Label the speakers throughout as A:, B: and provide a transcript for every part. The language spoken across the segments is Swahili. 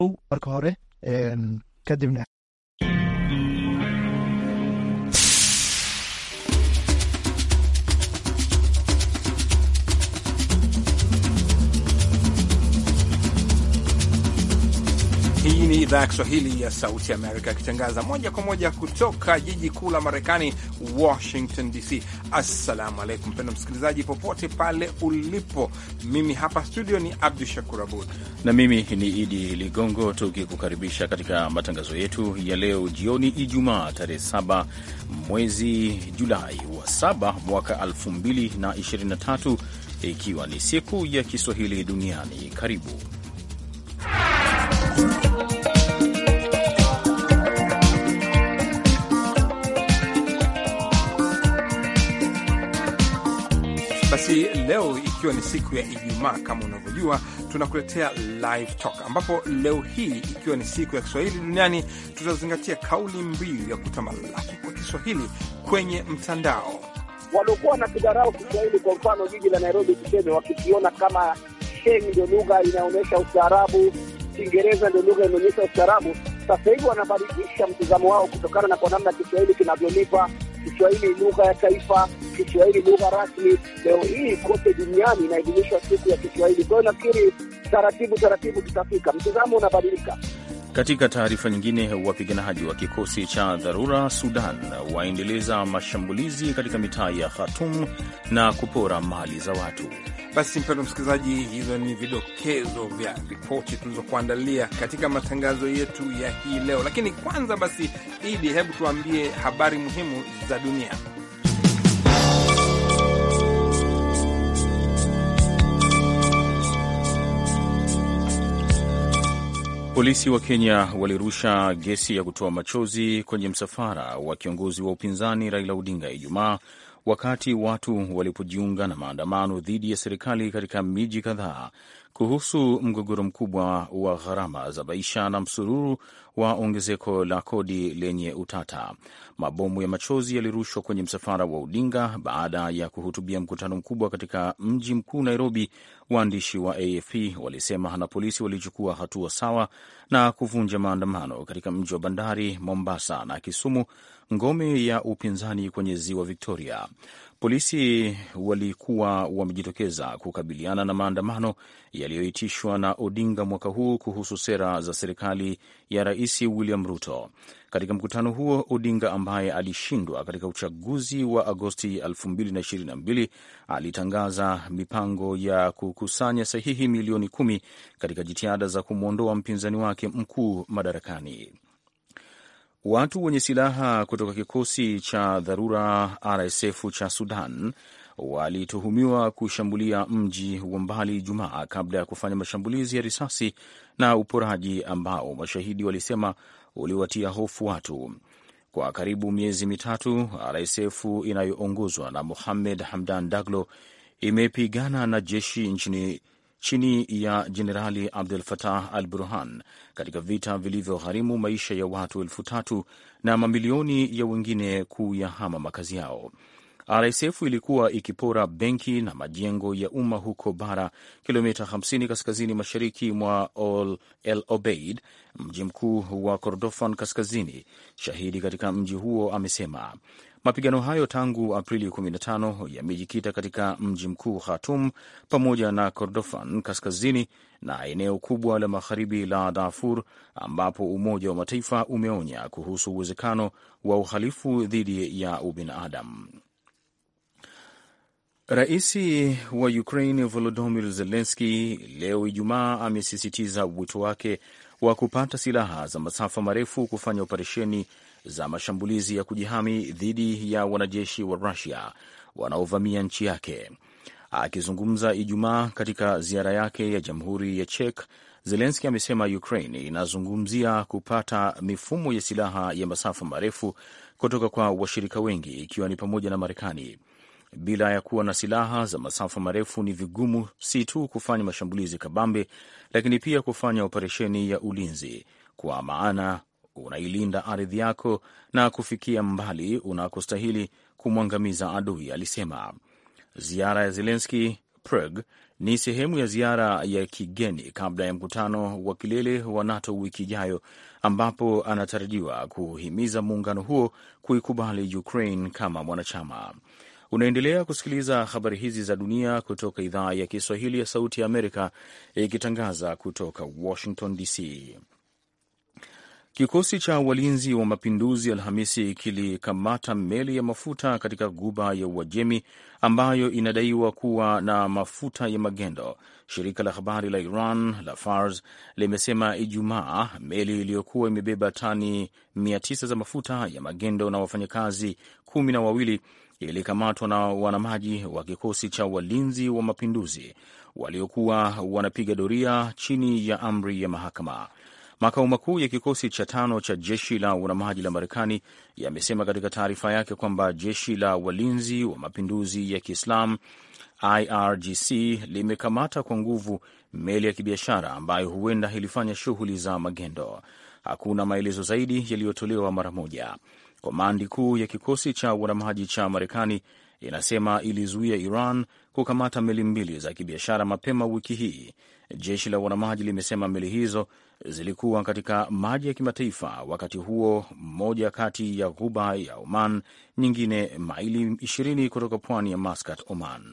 A: marka hore kadibna
B: Hii ni idhaa ya Kiswahili ya Sauti Amerika ikitangaza moja kwa moja kutoka jiji kuu la Marekani, Washington DC. Assalamu alaikum mpendo msikilizaji, popote pale ulipo. Mimi hapa studio ni Abdu Shakur Abud
C: na mimi ni Idi Ligongo, tukikukaribisha katika matangazo yetu ya leo jioni, Ijumaa tarehe 7 mwezi Julai wa 7 mwaka 2023 ikiwa ni siku ya Kiswahili duniani. Karibu
B: Basi leo ikiwa ni siku ya Ijumaa, kama unavyojua, tunakuletea live talk, ambapo leo hii ikiwa ni siku ya Kiswahili duniani, tutazingatia kauli mbiu ya kutamalaki kwa Kiswahili kwenye mtandao.
D: Waliokuwa na kidharau Kiswahili, kwa mfano jiji la Nairobi, tuseme, wakikiona kama Sheng ndio lugha inaonyesha ustaarabu, Kiingereza ndio lugha inaonyesha ustaarabu. Sasa hivi wanabadilisha mtizamo wao kutokana na kwa namna Kiswahili kinavyolipa. Kiswahili lugha ya taifa, Kiswahili lugha rasmi. Leo hii kote duniani inaadhimishwa siku ya Kiswahili. Kwa hiyo nafikiri taratibu taratibu tutafika, mtizamo unabadilika.
C: Katika taarifa nyingine, wapiganaji wa kikosi cha dharura Sudan waendeleza mashambulizi katika mitaa ya Khartoum na kupora mali za watu.
B: Basi mpendo msikilizaji, hizo ni vidokezo vya ripoti tulizokuandalia katika matangazo yetu ya hii leo. Lakini kwanza basi, Idi, hebu tuambie habari muhimu za dunia.
C: Polisi wa Kenya walirusha gesi ya kutoa machozi kwenye msafara wa kiongozi wa upinzani Raila Odinga Ijumaa wakati watu walipojiunga na maandamano dhidi ya serikali katika miji kadhaa kuhusu mgogoro mkubwa wa gharama za maisha na msururu wa ongezeko la kodi lenye utata. Mabomu ya machozi yalirushwa kwenye msafara wa Odinga baada ya kuhutubia mkutano mkubwa katika mji mkuu Nairobi. Waandishi wa AFP walisema na polisi walichukua hatua sawa na kuvunja maandamano katika mji wa bandari Mombasa na Kisumu, ngome ya upinzani kwenye ziwa Victoria. Polisi walikuwa wamejitokeza kukabiliana na maandamano yaliyoitishwa na Odinga mwaka huu kuhusu sera za serikali ya Rais William Ruto. Katika mkutano huo, Odinga ambaye alishindwa katika uchaguzi wa Agosti 2022 alitangaza mipango ya kukusanya sahihi milioni kumi katika jitihada za kumwondoa mpinzani wake mkuu madarakani. Watu wenye silaha kutoka kikosi cha dharura RSF cha Sudan walituhumiwa kushambulia mji wa mbali Ijumaa kabla ya kufanya mashambulizi ya risasi na uporaji ambao mashahidi walisema uliwatia hofu watu. Kwa karibu miezi mitatu, RSF inayoongozwa na Mohamed Hamdan Daglo imepigana na jeshi nchini chini ya Jenerali Abdul Fatah al Burhan katika vita vilivyogharimu maisha ya watu elfu tatu na mamilioni ya wengine kuyahama makazi yao. RSF ilikuwa ikipora benki na majengo ya umma huko Bara, kilomita 50 kaskazini mashariki mwa El Obeid, mji mkuu wa Kordofan Kaskazini. Shahidi katika mji huo amesema mapigano hayo tangu Aprili 15 yamejikita katika mji mkuu Khartoum pamoja na Kordofan Kaskazini na eneo kubwa la magharibi la Darfur, ambapo Umoja wa Mataifa umeonya kuhusu uwezekano wa uhalifu dhidi ya ubinadamu. Rais wa Ukraine Volodymyr Zelensky leo Ijumaa amesisitiza wito wake wa kupata silaha za masafa marefu kufanya operesheni za mashambulizi ya kujihami dhidi ya wanajeshi wa Rusia wanaovamia nchi yake. Akizungumza Ijumaa katika ziara yake ya Jamhuri ya Czech, Zelenski amesema Ukraine inazungumzia kupata mifumo ya silaha ya masafa marefu kutoka kwa washirika wengi ikiwa ni pamoja na Marekani. Bila ya kuwa na silaha za masafa marefu ni vigumu si tu kufanya mashambulizi kabambe, lakini pia kufanya operesheni ya ulinzi, kwa maana unailinda ardhi yako na kufikia mbali unakostahili kumwangamiza adui, alisema. Ziara ya Zelenski Prague Ni sehemu ya ziara ya kigeni kabla ya mkutano wa kilele wa NATO wiki ijayo, ambapo anatarajiwa kuhimiza muungano huo kuikubali Ukraine kama mwanachama. Unaendelea kusikiliza habari hizi za dunia kutoka idhaa ya Kiswahili ya Sauti ya Amerika, ikitangaza kutoka Washington DC. Kikosi cha walinzi wa mapinduzi Alhamisi kilikamata meli ya mafuta katika guba ya Uajemi ambayo inadaiwa kuwa na mafuta ya magendo. Shirika la habari la Iran la Fars limesema Ijumaa meli iliyokuwa imebeba tani 900 za mafuta ya magendo na wafanyakazi kumi na wawili ilikamatwa na wanamaji wa kikosi cha walinzi wa mapinduzi waliokuwa wanapiga doria chini ya amri ya mahakama. Makao makuu ya kikosi cha tano cha jeshi la wanamaji la Marekani yamesema katika taarifa yake kwamba jeshi la walinzi wa mapinduzi ya Kiislam IRGC limekamata kwa nguvu meli ya kibiashara ambayo huenda ilifanya shughuli za magendo. Hakuna maelezo zaidi yaliyotolewa mara moja. Komandi kuu ya kikosi cha wanamaji cha Marekani inasema ilizuia Iran kukamata meli mbili za kibiashara mapema wiki hii. Jeshi la wanamaji limesema meli hizo zilikuwa katika maji ya kimataifa wakati huo, moja kati ya ghuba ya Oman, nyingine maili 20 kutoka pwani ya Muscat, Oman.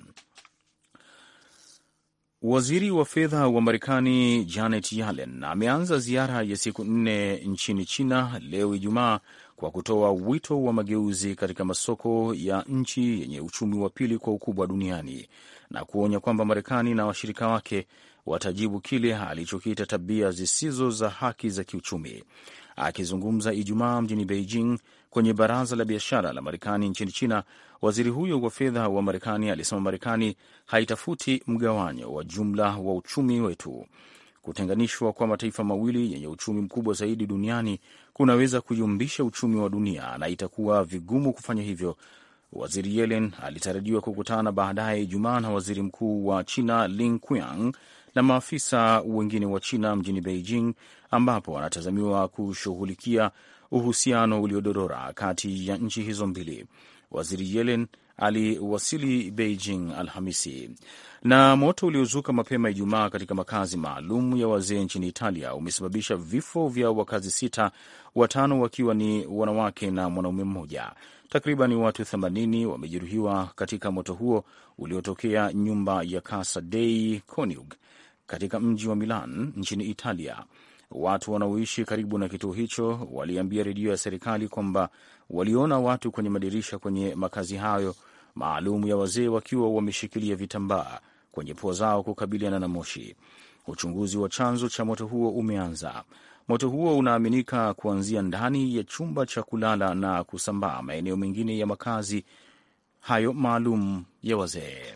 C: Waziri wa fedha wa Marekani Janet Yellen ameanza ziara ya siku nne nchini China leo Ijumaa kwa kutoa wito wa mageuzi katika masoko ya nchi yenye uchumi wa pili kwa ukubwa duniani na kuonya kwamba Marekani na washirika wake watajibu kile alichokiita tabia zisizo za haki za kiuchumi. Akizungumza Ijumaa mjini Beijing kwenye baraza la biashara la Marekani nchini China, waziri huyo wa fedha wa Marekani alisema Marekani haitafuti mgawanyo wa jumla wa uchumi wetu. Kutenganishwa kwa mataifa mawili yenye uchumi mkubwa zaidi duniani kunaweza kuyumbisha uchumi wa dunia na itakuwa vigumu kufanya hivyo. Waziri Yellen alitarajiwa kukutana baadaye Ijumaa na waziri mkuu wa China Li Qiang na maafisa wengine wa China mjini Beijing, ambapo wanatazamiwa kushughulikia uhusiano uliodorora kati ya nchi hizo mbili. Waziri Yellen aliwasili Beijing Alhamisi. Na moto uliozuka mapema Ijumaa katika makazi maalum ya wazee nchini Italia umesababisha vifo vya wakazi sita, watano wakiwa ni wanawake na mwanaume mmoja. Takriban watu 80 wamejeruhiwa katika moto huo uliotokea nyumba ya Casa dei Coniug katika mji wa Milan nchini Italia. Watu wanaoishi karibu na kituo hicho waliambia redio ya serikali kwamba waliona watu kwenye madirisha kwenye makazi hayo maalum ya wazee wakiwa wameshikilia vitambaa kwenye pua zao kukabiliana na moshi. Uchunguzi wa chanzo cha moto huo umeanza. Moto huo unaaminika kuanzia ndani ya chumba cha kulala na kusambaa maeneo mengine ya makazi hayo maalum ya wazee.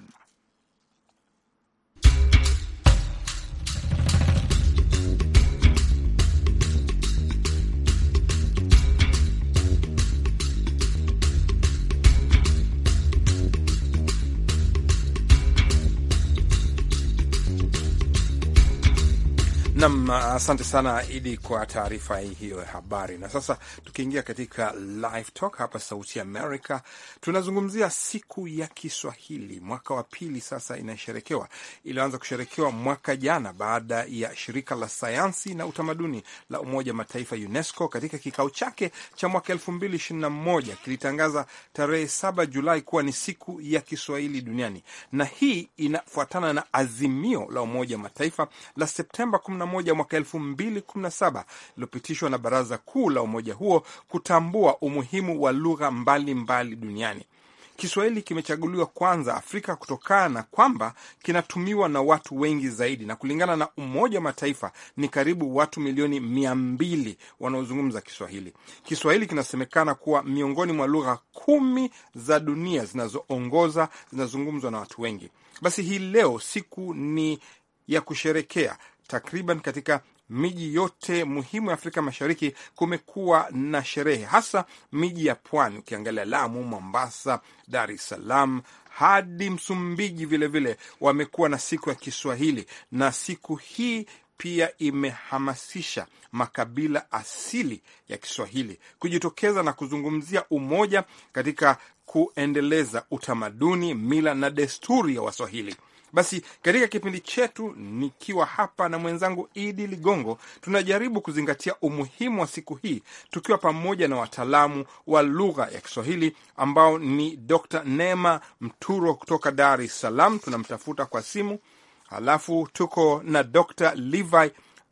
B: Nam, asante sana Idi kwa taarifa hii hiyo ya habari. Na sasa tukiingia katika live talk hapa Sauti America, tunazungumzia siku ya Kiswahili. Mwaka wa pili sasa inasherekewa, ilianza kusherekewa mwaka jana baada ya shirika la sayansi na utamaduni la Umoja Mataifa UNESCO katika kikao chake cha mwaka elfu mbili ishirini na moja kilitangaza tarehe saba Julai kuwa ni siku ya Kiswahili duniani, na hii inafuatana na azimio la Umoja Mataifa la Septemba moja mwaka elfu mbili kumi na saba iliyopitishwa na Baraza Kuu la umoja huo kutambua umuhimu wa lugha mbalimbali duniani. Kiswahili kimechaguliwa kwanza Afrika kutokana na kwamba kinatumiwa na watu wengi zaidi, na kulingana na Umoja wa Mataifa ni karibu watu milioni mia mbili wanaozungumza Kiswahili. Kiswahili kinasemekana kuwa miongoni mwa lugha kumi za dunia zinazoongoza zinazungumzwa na watu wengi. Basi hii leo siku ni ya kusherekea takriban katika miji yote muhimu ya Afrika Mashariki kumekuwa na sherehe, hasa miji ya pwani. Ukiangalia Lamu, Mombasa, Dar es Salaam hadi Msumbiji vilevile wamekuwa na siku ya Kiswahili, na siku hii pia imehamasisha makabila asili ya Kiswahili kujitokeza na kuzungumzia umoja katika kuendeleza utamaduni, mila na desturi ya Waswahili. Basi katika kipindi chetu, nikiwa hapa na mwenzangu Idi Ligongo, tunajaribu kuzingatia umuhimu wa siku hii tukiwa pamoja na wataalamu wa lugha ya Kiswahili ambao ni Dr. Neema Mturo kutoka Dar es Salaam, tunamtafuta kwa simu. Halafu tuko na Dr. Levi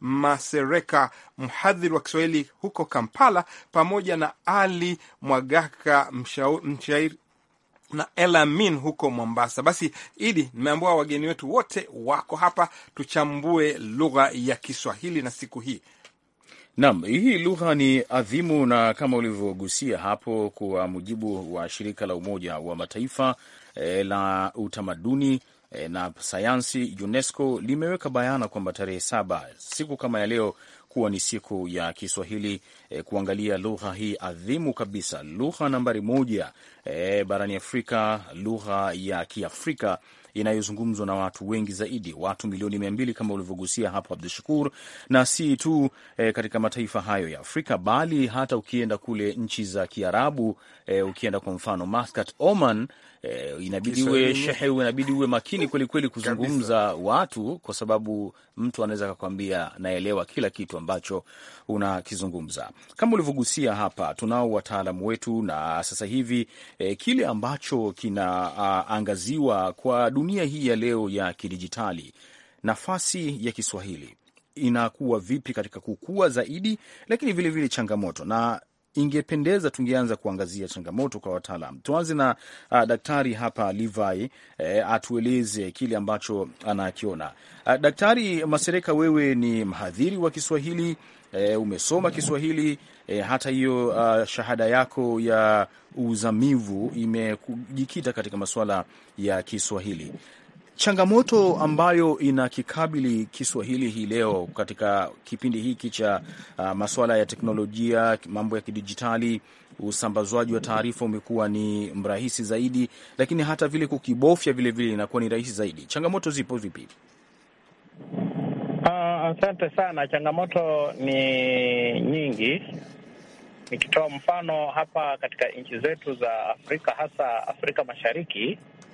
B: Masereka, mhadhiri wa Kiswahili huko Kampala, pamoja na Ali Mwagaka, mshairi na Elamin huko Mombasa. Basi Idi, nimeambua wageni wetu wote wako hapa, tuchambue lugha ya Kiswahili na siku hii.
C: Naam, hii lugha ni adhimu na kama ulivyogusia hapo, kwa mujibu wa shirika la Umoja wa Mataifa e, la utamaduni e, na sayansi UNESCO limeweka bayana kwamba tarehe saba, siku kama ya leo kuwa ni siku ya Kiswahili e, kuangalia lugha hii adhimu kabisa, lugha nambari moja e, barani Afrika, lugha ya Kiafrika inayozungumzwa na watu wengi zaidi, watu milioni mia mbili kama ulivyogusia hapo Abdu Shakur, na si tu e, katika mataifa hayo ya Afrika bali hata ukienda kule nchi za Kiarabu e, ukienda kwa mfano Muscat, Oman e, inabidi uwe shehe, inabidi uwe makini kwelikweli kuzungumza kabisa watu, kwa sababu mtu anaweza akakwambia naelewa kila kitu ambacho unakizungumza. Kama ulivyogusia hapa, tunao wataalamu wetu na sasa hivi e, kile ambacho kinaangaziwa kwa dunia hii ya leo ya kidijitali, nafasi ya Kiswahili inakuwa vipi katika kukua zaidi, lakini vilevile vile changamoto na ingependeza tungeanza kuangazia changamoto kwa wataalam. Tuanze na uh, daktari hapa Levi eh, atueleze kile ambacho anakiona. Uh, Daktari Masereka, wewe ni mhadhiri wa Kiswahili eh, umesoma Kiswahili eh, hata hiyo uh, shahada yako ya uzamivu imejikita katika masuala ya Kiswahili changamoto ambayo inakikabili Kiswahili hii leo katika kipindi hiki cha uh, masuala ya teknolojia, mambo ya kidijitali, usambazwaji wa taarifa umekuwa ni mrahisi zaidi, lakini hata vile kukibofya vilevile inakuwa ni rahisi zaidi. Changamoto zipo vipi?
E: Asante uh, sana. Changamoto ni nyingi. Nikitoa mfano hapa katika nchi zetu za Afrika, hasa Afrika Mashariki,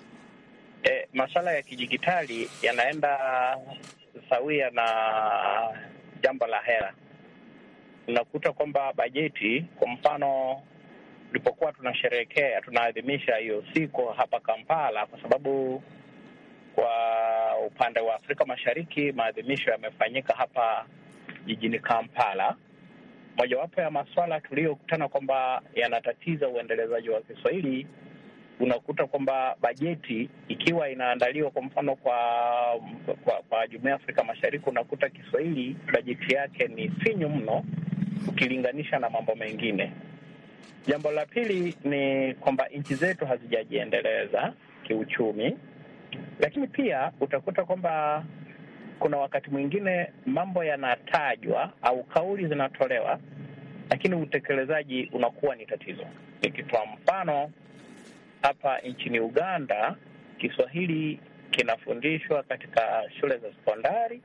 E: E, masuala ya kidijitali yanaenda sawia na jambo la hera. Unakuta kwamba bajeti, kwa mfano, tulipokuwa tunasherehekea tunaadhimisha hiyo siku hapa Kampala, kwa sababu kwa upande wa Afrika Mashariki maadhimisho yamefanyika hapa jijini Kampala. Mojawapo ya masuala tuliyokutana kwamba yanatatiza uendelezaji wa Kiswahili unakuta kwamba bajeti ikiwa inaandaliwa kwa mfano kwa kwa, kwa jumuiya ya Afrika Mashariki, unakuta Kiswahili bajeti yake ni finyu mno ukilinganisha na mambo mengine. Jambo la pili ni kwamba nchi zetu hazijajiendeleza kiuchumi, lakini pia utakuta kwamba kuna wakati mwingine mambo yanatajwa au kauli zinatolewa, lakini utekelezaji unakuwa ni tatizo. Nikitoa mfano hapa nchini Uganda, Kiswahili kinafundishwa katika shule za sekondari,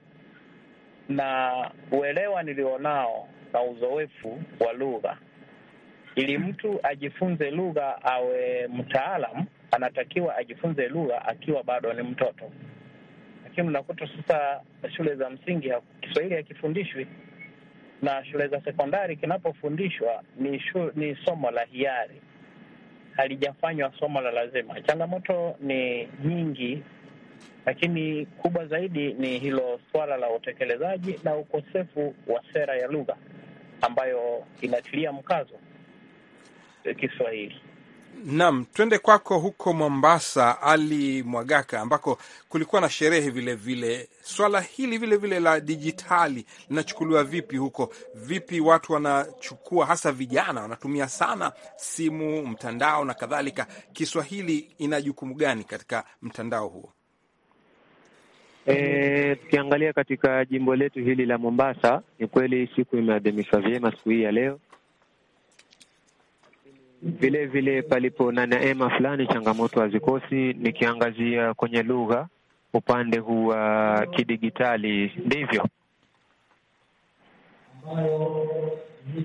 E: na uelewa nilionao na uzoefu wa lugha, ili mtu ajifunze lugha awe mtaalam, anatakiwa ajifunze lugha akiwa bado ni mtoto. Lakini unakuta sasa shule za msingi Kiswahili hakifundishwi, na shule za sekondari kinapofundishwa ni, shu, ni somo la hiari halijafanywa somo la lazima. Changamoto ni nyingi, lakini kubwa zaidi ni hilo swala la utekelezaji na ukosefu wa sera ya lugha ambayo inatilia mkazo Kiswahili.
B: Naam, twende kwako huko Mombasa, Ali Mwagaka, ambako kulikuwa na sherehe vile vile. Swala hili vile vile la dijitali linachukuliwa vipi huko? Vipi watu wanachukua, hasa vijana wanatumia sana simu, mtandao na kadhalika. Kiswahili ina jukumu gani katika mtandao huo?
F: E, tukiangalia katika jimbo letu hili la Mombasa, ni kweli siku imeadhimishwa vyema siku hii ya leo vile vile palipo na neema fulani, changamoto hazikosi. Nikiangazia kwenye lugha, upande huu wa uh, kidigitali, ndivyo.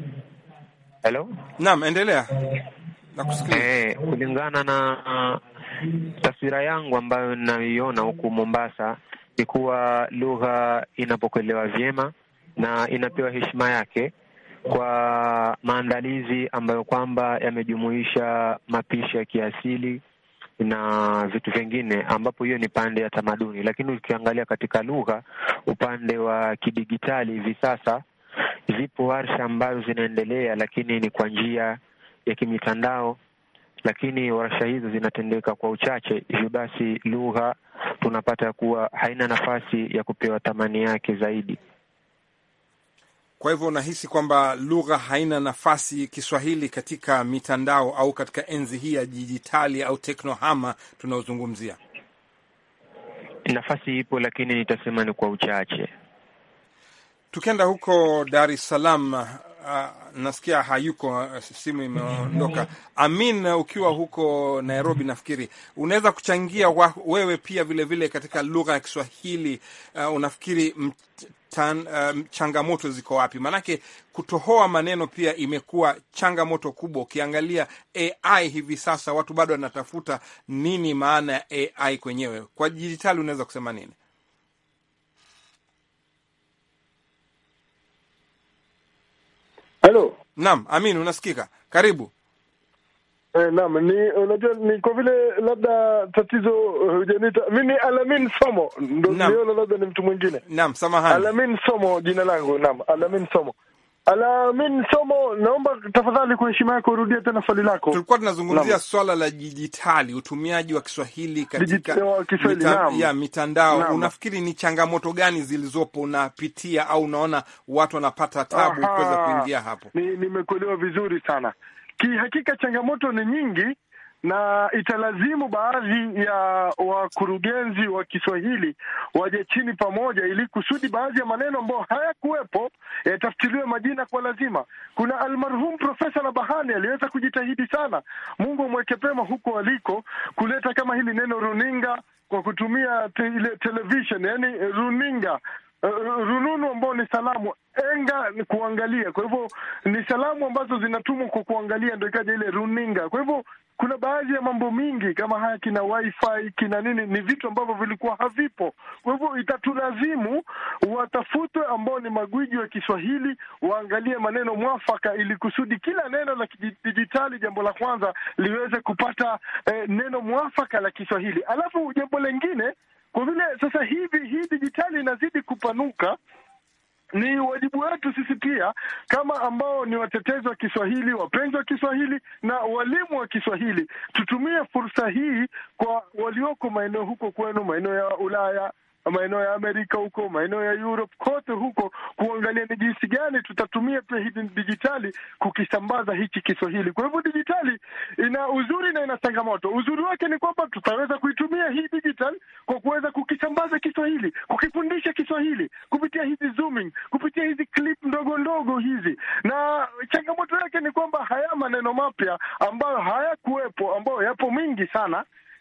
F: Hello?
B: Naam, endelea nakusikia.
F: Eh, kulingana na taswira yangu ambayo ninayoiona huku Mombasa ni kuwa lugha inapokelewa vyema na inapewa heshima yake kwa maandalizi ambayo kwamba yamejumuisha mapishi ya kiasili na vitu vingine, ambapo hiyo ni pande ya tamaduni. Lakini ukiangalia katika lugha, upande wa kidigitali, hivi sasa zipo warsha ambazo zinaendelea, lakini ni kwa njia ya kimitandao, lakini warsha hizo zinatendeka kwa uchache. Hivyo basi lugha tunapata kuwa haina nafasi ya kupewa thamani yake zaidi.
B: Kwa hivyo unahisi kwamba lugha haina nafasi Kiswahili katika mitandao au katika enzi hii ya dijitali au teknohama tunaozungumzia?
F: Nafasi ipo, lakini nitasema ni kwa uchache.
B: Tukienda huko Dar es Salaam, uh, nasikia hayuko, uh, simu imeondoka. Amin, uh, ukiwa huko Nairobi, nafikiri unaweza kuchangia wa, wewe pia vilevile vile katika lugha ya Kiswahili. Uh, unafikiri Tan, um, changamoto ziko wapi? Maanake kutohoa maneno pia imekuwa changamoto kubwa. Ukiangalia AI hivi sasa, watu bado wanatafuta nini maana ya AI kwenyewe. Kwa dijitali unaweza kusema nini?
G: Halo,
B: Naam, Amin, unasikika? Karibu.
G: eh, naam, ni unajua ni kwa vile labda tatizo hujanita mi ni Alamin Somo, ndo
B: Naam.
G: niona labda ni mtu mwingine.
B: Naam, samahani.
G: Alamin Somo jina langu, naam, Alamin Somo. Alamin Somo, naomba tafadhali kwa heshima yako urudie tena swali lako.
B: Tulikuwa tunazungumzia
G: Naam.
B: swala la dijitali, utumiaji wa Kiswahili katika
G: Dijit- wa Kiswahili, naam.
B: ya mitandao.
G: Naam.
B: Unafikiri ni changamoto gani zilizopo unapitia, au unaona watu wanapata tabu
G: Aha.
B: kuweza kuingia hapo?
G: Ni nimekuelewa vizuri sana. Kihakika changamoto ni nyingi na italazimu baadhi ya wakurugenzi wa Kiswahili waje chini pamoja, ili kusudi baadhi ya maneno ambayo hayakuwepo yatafutiliwe majina kwa lazima. Kuna almarhum Profesa Nabahani aliweza kujitahidi sana, Mungu amweke pema huko aliko, kuleta kama hili neno runinga kwa kutumia te, ile television, yani runinga Uh, rununu ambao ni salamu enga ni kuangalia. Kwa hivyo ni salamu ambazo zinatumwa kwa kuangalia, ndo ikaja ile runinga. Kwa hivyo kuna baadhi ya mambo mingi kama haya kina wifi kina nini, ni vitu ambavyo vilikuwa havipo. Kwa hivyo itatulazimu watafutwe ambao ni magwiji wa Kiswahili waangalie maneno mwafaka, ili kusudi kila neno la kidijitali, jambo la kwanza liweze kupata eh, neno mwafaka la Kiswahili. Alafu jambo lengine kwa vile sasa hivi hii dijitali inazidi kupanuka, ni wajibu wetu sisi pia kama ambao ni watetezi wa Kiswahili, wapenzi wa Kiswahili na walimu wa Kiswahili, tutumie fursa hii kwa walioko maeneo huko kwenu, maeneo ya Ulaya, maeneo ya Amerika huko, maeneo ya Europe, kote huko, kuangalia ni jinsi gani tutatumia pia hii dijitali kukisambaza hichi Kiswahili. Kwa hivyo dijitali ina uzuri na ina changamoto. Uzuri wake ni kwamba tutaweza kuitumia hii digital kwa kuweza kukisambaza Kiswahili, kukifundisha Kiswahili kupitia hizi zooming, kupitia hizi clip ndogo ndogo hizi, na changamoto yake ni kwamba haya maneno mapya ambayo hayakuwepo, ambayo yapo mingi sana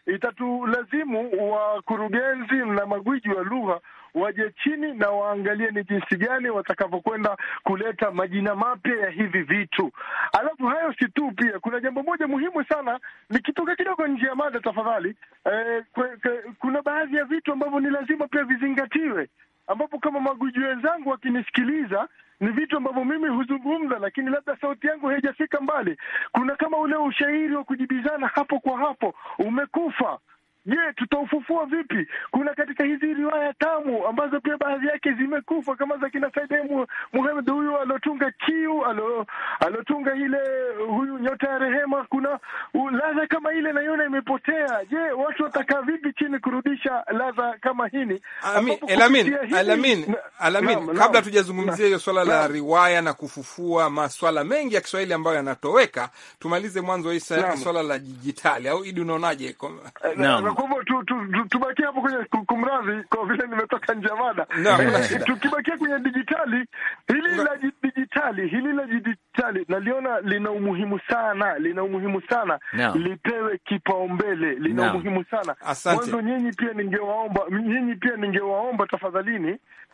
G: itatulazimu wakurugenzi na magwiji wa lugha waje chini na waangalie ni jinsi gani watakavyokwenda kuleta majina mapya ya hivi vitu. Alafu hayo si tu, pia kuna jambo moja muhimu sana, nikitoka kidogo nje ya mada tafadhali. Eh, kwe, kwe, kuna baadhi ya vitu ambavyo ni lazima pia vizingatiwe, ambapo kama magwiji wenzangu wakinisikiliza ni vitu ambavyo mimi huzungumza, lakini labda sauti yangu haijafika mbali. Kuna kama ule ushairi wa kujibizana hapo kwa hapo umekufa. Je, tutaufufua vipi? Kuna katika hizi riwaya tamu ambazo pia baadhi yake zimekufa kama za kina Said Muhammad, huyu alotunga kiu alo, alotunga ile huyu nyota ya rehema. Kuna ladha kama ile naiona imepotea. Je, watu watakaa vipi chini kurudisha ladha kama hini?
B: Alamin, Alamin, Alamin, kabla tujazungumzia hiyo swala la riwaya na kufufua maswala mengi ya Kiswahili ambayo yanatoweka, tumalize mwanzo hii swala la dijitali, au Idi, unaonaje?
G: Kwa hivyo tubakie hapo kwenye kumradhi, kwa vile nimetoka nje ya mada. Tukibakia kwenye dijitali, hili la dijitali, hili la dijitali naliona lina umuhimu sana, lina umuhimu sana, lipewe kipaumbele, lina umuhimu sana. Mwanzo nyinyi pia ningewaomba, nyinyi pia ningewaomba tafadhalini,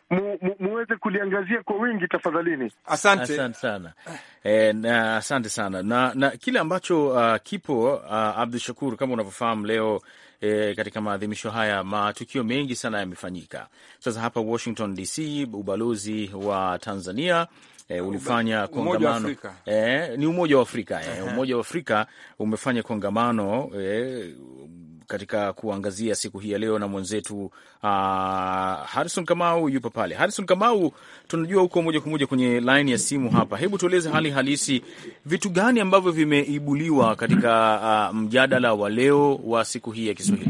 G: mu, mu, muweze kuliangazia kwa wingi tafadhalini.
B: Asante.
C: Asante sana e, na, asante sana na, na kile ambacho uh, kipo uh, Abdu Shakur, kama unavyofahamu leo e, katika maadhimisho haya matukio mengi sana yamefanyika. Sasa hapa Washington DC, ubalozi wa Tanzania E, ulifanya kongamano e, ni Umoja wa Afrika e, Umoja wa Afrika umefanya kongamano e, katika kuangazia siku hii ya leo na mwenzetu uh, Harrison Kamau yupo pale. Harrison Kamau, tunajua huko moja kwa moja kwenye laini ya simu hapa. Hebu tueleze hali halisi, vitu gani ambavyo vimeibuliwa katika uh, mjadala wa leo wa siku hii ya Kiswahili?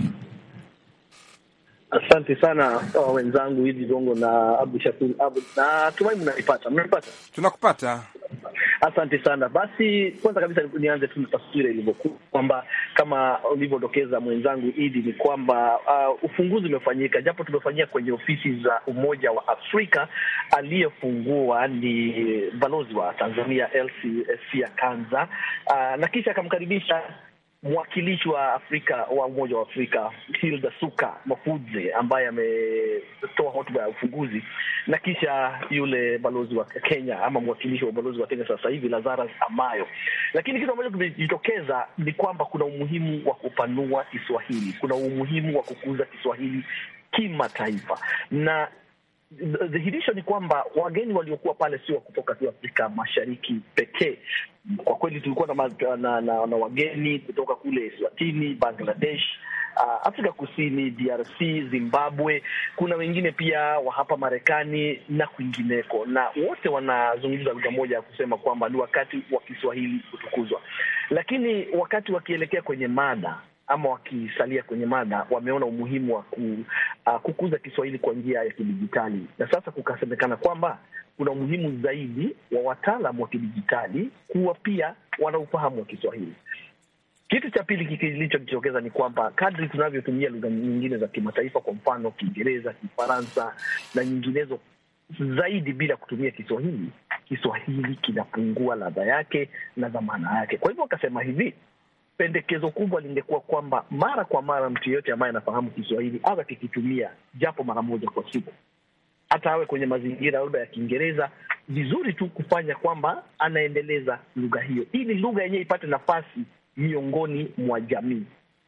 H: Asante sana uh, wenzangu hizi Gongo na Abdu Shakur Abdu, na tumai mnanipata, mnanipata?
B: Tunakupata.
H: Asante sana. Basi kwanza kabisa nianze tu na taswira ilivyokuwa kwamba kama ulivyodokeza mwenzangu Idi ni kwamba uh, ufunguzi umefanyika, japo tumefanyia kwenye ofisi za Umoja wa Afrika. Aliyefungua ni balozi wa Tanzania Elsie Sia Kanza, uh, na kisha akamkaribisha mwakilishi wa Afrika wa Umoja wa Afrika Hilda Suka Mafudze ambaye ametoa hotuba ya ufunguzi, na kisha yule balozi wa Kenya ama mwakilishi wa balozi wa Kenya sasa hivi Lazarus Amayo. Lakini kitu ambacho kimejitokeza ni kwamba kuna umuhimu wa kupanua Kiswahili, kuna umuhimu wa kukuza Kiswahili kimataifa na dhihirisho ni kwamba wageni waliokuwa pale sio kutoka tu Afrika Mashariki pekee. Kwa kweli tulikuwa na, na, na, na wageni kutoka kule Eswatini, Bangladesh, uh, Afrika Kusini, DRC, Zimbabwe. Kuna wengine pia wa hapa Marekani na kwingineko, na wote wanazungumza lugha moja ya kusema kwamba ni wakati wa Kiswahili kutukuzwa, lakini wakati wakielekea kwenye mada ama wakisalia kwenye mada, wameona umuhimu wa ku, uh, kukuza Kiswahili kwa njia ya kidijitali, na sasa kukasemekana kwamba kuna umuhimu zaidi wa wataalam wa kidijitali kuwa pia wana ufahamu wa Kiswahili. Kitu cha pili kilichojitokeza ni kwamba kadri tunavyotumia lugha nyingine za kimataifa, kwa mfano Kiingereza, Kifaransa na nyinginezo zaidi bila kutumia Kiswahili, Kiswahili kinapungua ladha yake na dhamana yake. Kwa hivyo wakasema hivi pendekezo kubwa lingekuwa kwamba mara kwa mara mtu yeyote ambaye anafahamu Kiswahili awe akikitumia japo mara moja kwa siku, hata awe kwenye mazingira labda ya Kiingereza. Vizuri tu kufanya kwamba anaendeleza lugha hiyo, ili lugha yenyewe ipate nafasi miongoni mwa jamii.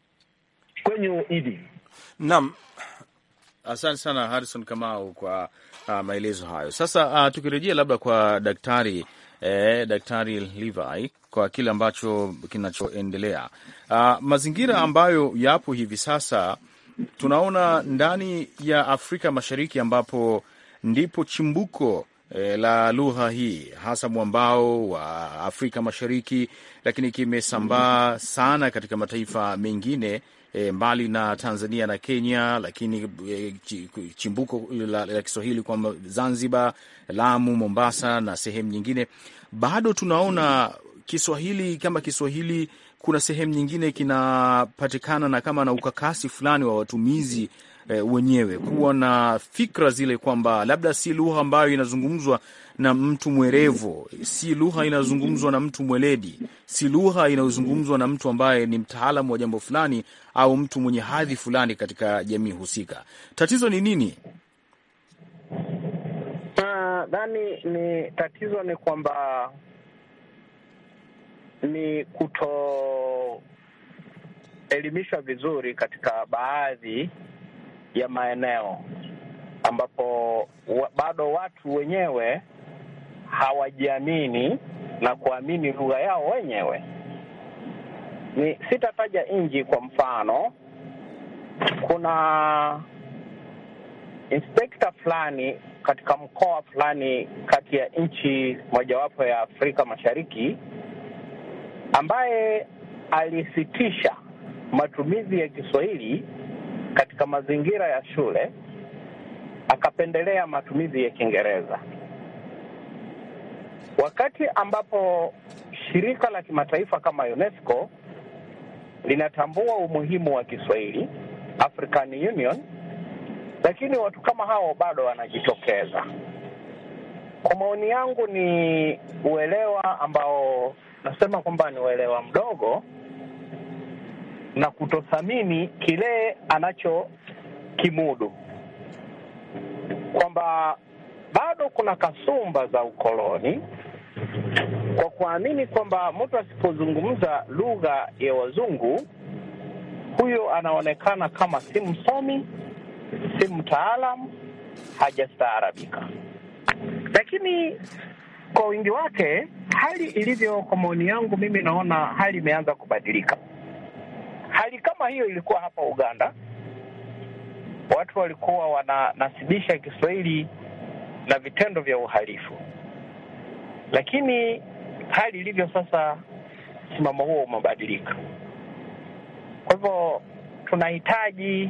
H: Kwenye idi
B: naam.
C: Asante sana Harrison Kamau kwa uh, maelezo hayo. Sasa uh, tukirejea labda kwa daktari eh, Daktari Levi kwa kile ambacho kinachoendelea, uh, mazingira ambayo yapo hivi sasa, tunaona ndani ya Afrika Mashariki ambapo ndipo chimbuko eh, la lugha hii hasa mwambao wa Afrika Mashariki, lakini kimesambaa sana katika mataifa mengine E, mbali na Tanzania na Kenya, lakini e, chimbuko la, la Kiswahili kwa Zanzibar, Lamu, Mombasa na sehemu nyingine, bado tunaona Kiswahili kama Kiswahili, kuna sehemu nyingine kinapatikana na kama na ukakasi fulani wa watumizi e, wenyewe kuwa na fikra zile kwamba labda si lugha ambayo inazungumzwa na mtu mwerevu, si lugha inayozungumzwa na mtu mweledi, si lugha inayozungumzwa na mtu ambaye ni mtaalamu wa jambo fulani au mtu mwenye hadhi fulani katika jamii husika. Tatizo ni nini?
E: Nadhani ni tatizo ni kwamba ni kutoelimishwa vizuri katika baadhi ya maeneo ambapo wa, bado watu wenyewe hawajiamini na kuamini lugha yao wenyewe. Ni sitataja nchi kwa mfano, kuna inspekta fulani katika mkoa fulani kati ya nchi mojawapo ya Afrika Mashariki ambaye alisitisha matumizi ya Kiswahili katika mazingira ya shule akapendelea matumizi ya Kiingereza, wakati ambapo shirika la kimataifa kama UNESCO linatambua umuhimu wa Kiswahili, African Union, lakini watu kama hao bado wanajitokeza. Kwa maoni yangu, ni uelewa ambao nasema kwamba ni uelewa mdogo na kutothamini kile anachokimudu kwamba bado kuna kasumba za ukoloni kwa kuamini kwamba mtu asipozungumza lugha ya wazungu huyo anaonekana kama si msomi, si mtaalam, hajastaarabika. Lakini kwa wingi wake, hali ilivyo, kwa maoni yangu mimi, naona hali imeanza kubadilika. Hali kama hiyo ilikuwa hapa Uganda, watu walikuwa wananasibisha Kiswahili na vitendo vya uhalifu, lakini hali ilivyo sasa, msimamo huo umebadilika. Kwa hivyo tunahitaji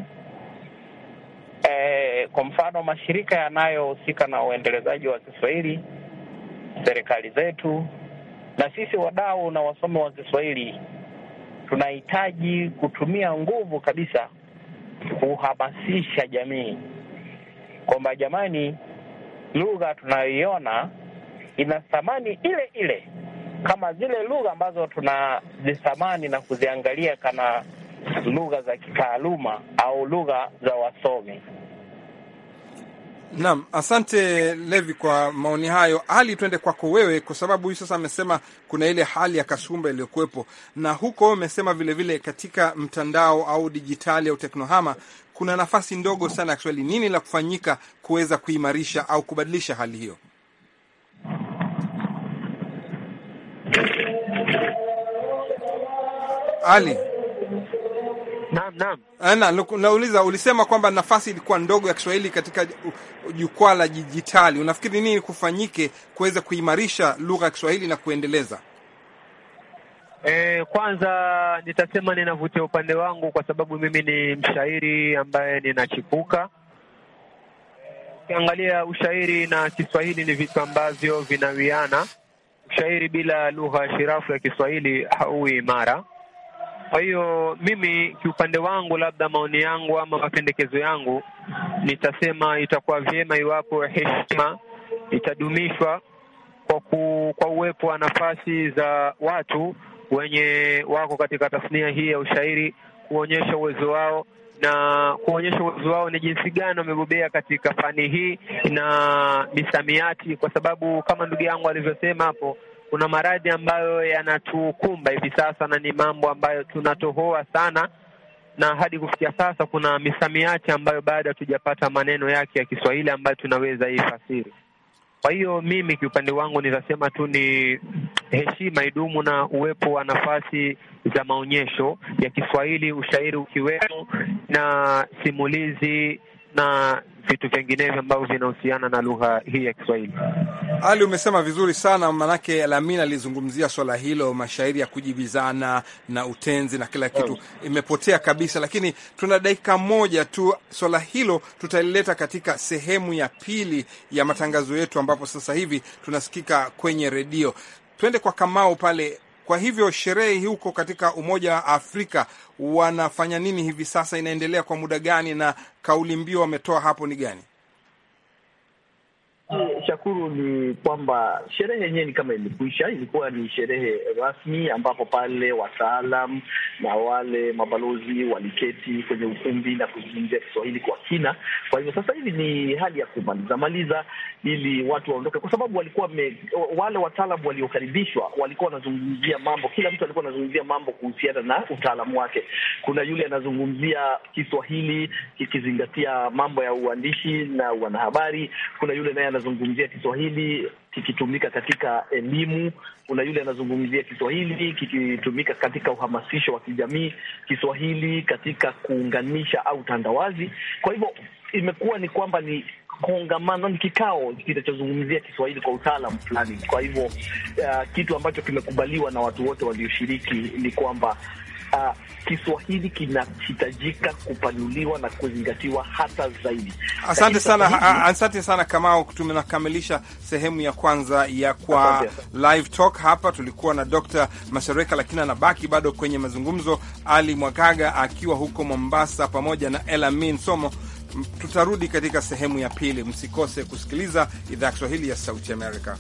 E: eh, kwa mfano mashirika yanayohusika na uendelezaji wa Kiswahili, serikali zetu na sisi wadau na wasomi wa Kiswahili tunahitaji kutumia nguvu kabisa kuhamasisha jamii kwamba jamani, lugha tunayoiona ina thamani ile ile kama zile lugha ambazo tunazithamani na kuziangalia kana lugha za kitaaluma au lugha za wasomi.
B: Naam, asante Levi kwa maoni hayo. Hali, twende kwako wewe, kwa sababu huyu sasa amesema kuna ile hali ya kasumba iliyokuwepo, na huko umesema vilevile katika mtandao au dijitali au teknohama kuna nafasi ndogo sana ya Kiswahili. Nini la kufanyika kuweza kuimarisha au kubadilisha hali hiyo? Ali
F: Naam, naam.
B: ana nauliza, ulisema kwamba nafasi ilikuwa ndogo ya Kiswahili katika jukwaa la dijitali. Unafikiri nini kufanyike kuweza kuimarisha lugha ya Kiswahili na kuendeleza?
F: E, kwanza nitasema ninavutia upande wangu kwa sababu mimi ni mshairi ambaye ninachipuka. Ukiangalia ushairi na Kiswahili ni vitu ambavyo vinawiana. Ushairi bila lugha shirafu ya Kiswahili hauwi imara. Kwa hiyo mimi kiupande wangu, labda maoni yangu ama mapendekezo yangu, nitasema itakuwa vyema iwapo heshima itadumishwa kwa ku, kwa uwepo wa nafasi za watu wenye wako katika tasnia hii ya ushairi kuonyesha uwezo wao na kuonyesha uwezo wao ni jinsi gani wamebobea katika fani hii na misamiati, kwa sababu kama ndugu yangu alivyosema hapo kuna maradhi ambayo yanatukumba hivi sasa na ni mambo ambayo tunatohoa sana, na hadi kufikia sasa kuna misamiati ambayo bado hatujapata maneno yake ya Kiswahili ambayo tunaweza ifasiri. Kwa hiyo mimi kiupande wangu nitasema tu ni heshima idumu na uwepo wa nafasi za maonyesho ya Kiswahili, ushairi ukiwemo na simulizi na vitu vinginevyo ambavyo vinahusiana na lugha hii ya Kiswahili.
B: Ali, umesema vizuri sana, manake Lamina alizungumzia swala hilo, mashairi ya kujibizana na utenzi na kila kitu imepotea kabisa, lakini tuna dakika moja tu. Swala hilo tutalileta katika sehemu ya pili ya matangazo yetu, ambapo sasa hivi tunasikika kwenye redio. Twende kwa Kamau pale. Kwa hivyo sherehe huko katika Umoja wa Afrika wanafanya nini hivi sasa? Inaendelea kwa muda gani? Na kauli mbiu wametoa hapo ni gani?
H: Shakuru, ni kwamba sherehe yenyewe ni kama imekwisha. Ilikuwa ni sherehe rasmi ambapo pale wataalam na wale mabalozi waliketi kwenye ukumbi na kuzungumzia Kiswahili kwa kina. Kwa hivyo sasa hivi ni hali ya kumaliza maliza ili watu waondoke, kwa sababu walikuwa me, wale wataalam waliokaribishwa walikuwa wanazungumzia mambo, kila mtu alikuwa anazungumzia mambo kuhusiana na utaalamu wake. Kuna yule anazungumzia Kiswahili kikizingatia mambo ya uandishi na wanahabari. Kuna yule naye anazungumzia Kiswahili kikitumika katika elimu. Kuna yule anazungumzia Kiswahili kikitumika katika uhamasisho wa kijamii, Kiswahili katika kuunganisha au tandawazi. Kwa hivyo imekuwa ni kwamba ni kongamano, ni kikao kinachozungumzia Kiswahili kwa utaalamu fulani. Kwa hivyo uh, kitu ambacho kimekubaliwa na watu wote walioshiriki ni kwamba uh, Kiswahili kinahitajika kupanuliwa na kuzingatiwa hata zaidi.
B: Asante sana, asante sana Kamau. Tunakamilisha sehemu ya kwanza ya kwa live talk. Hapa tulikuwa na Dr. Mashareka, lakini anabaki bado kwenye mazungumzo, Ali Mwagaga akiwa huko Mombasa pamoja na Elamin Somo. Tutarudi katika sehemu ya pili. Msikose kusikiliza idhaa ya Kiswahili ya Sauti Amerika.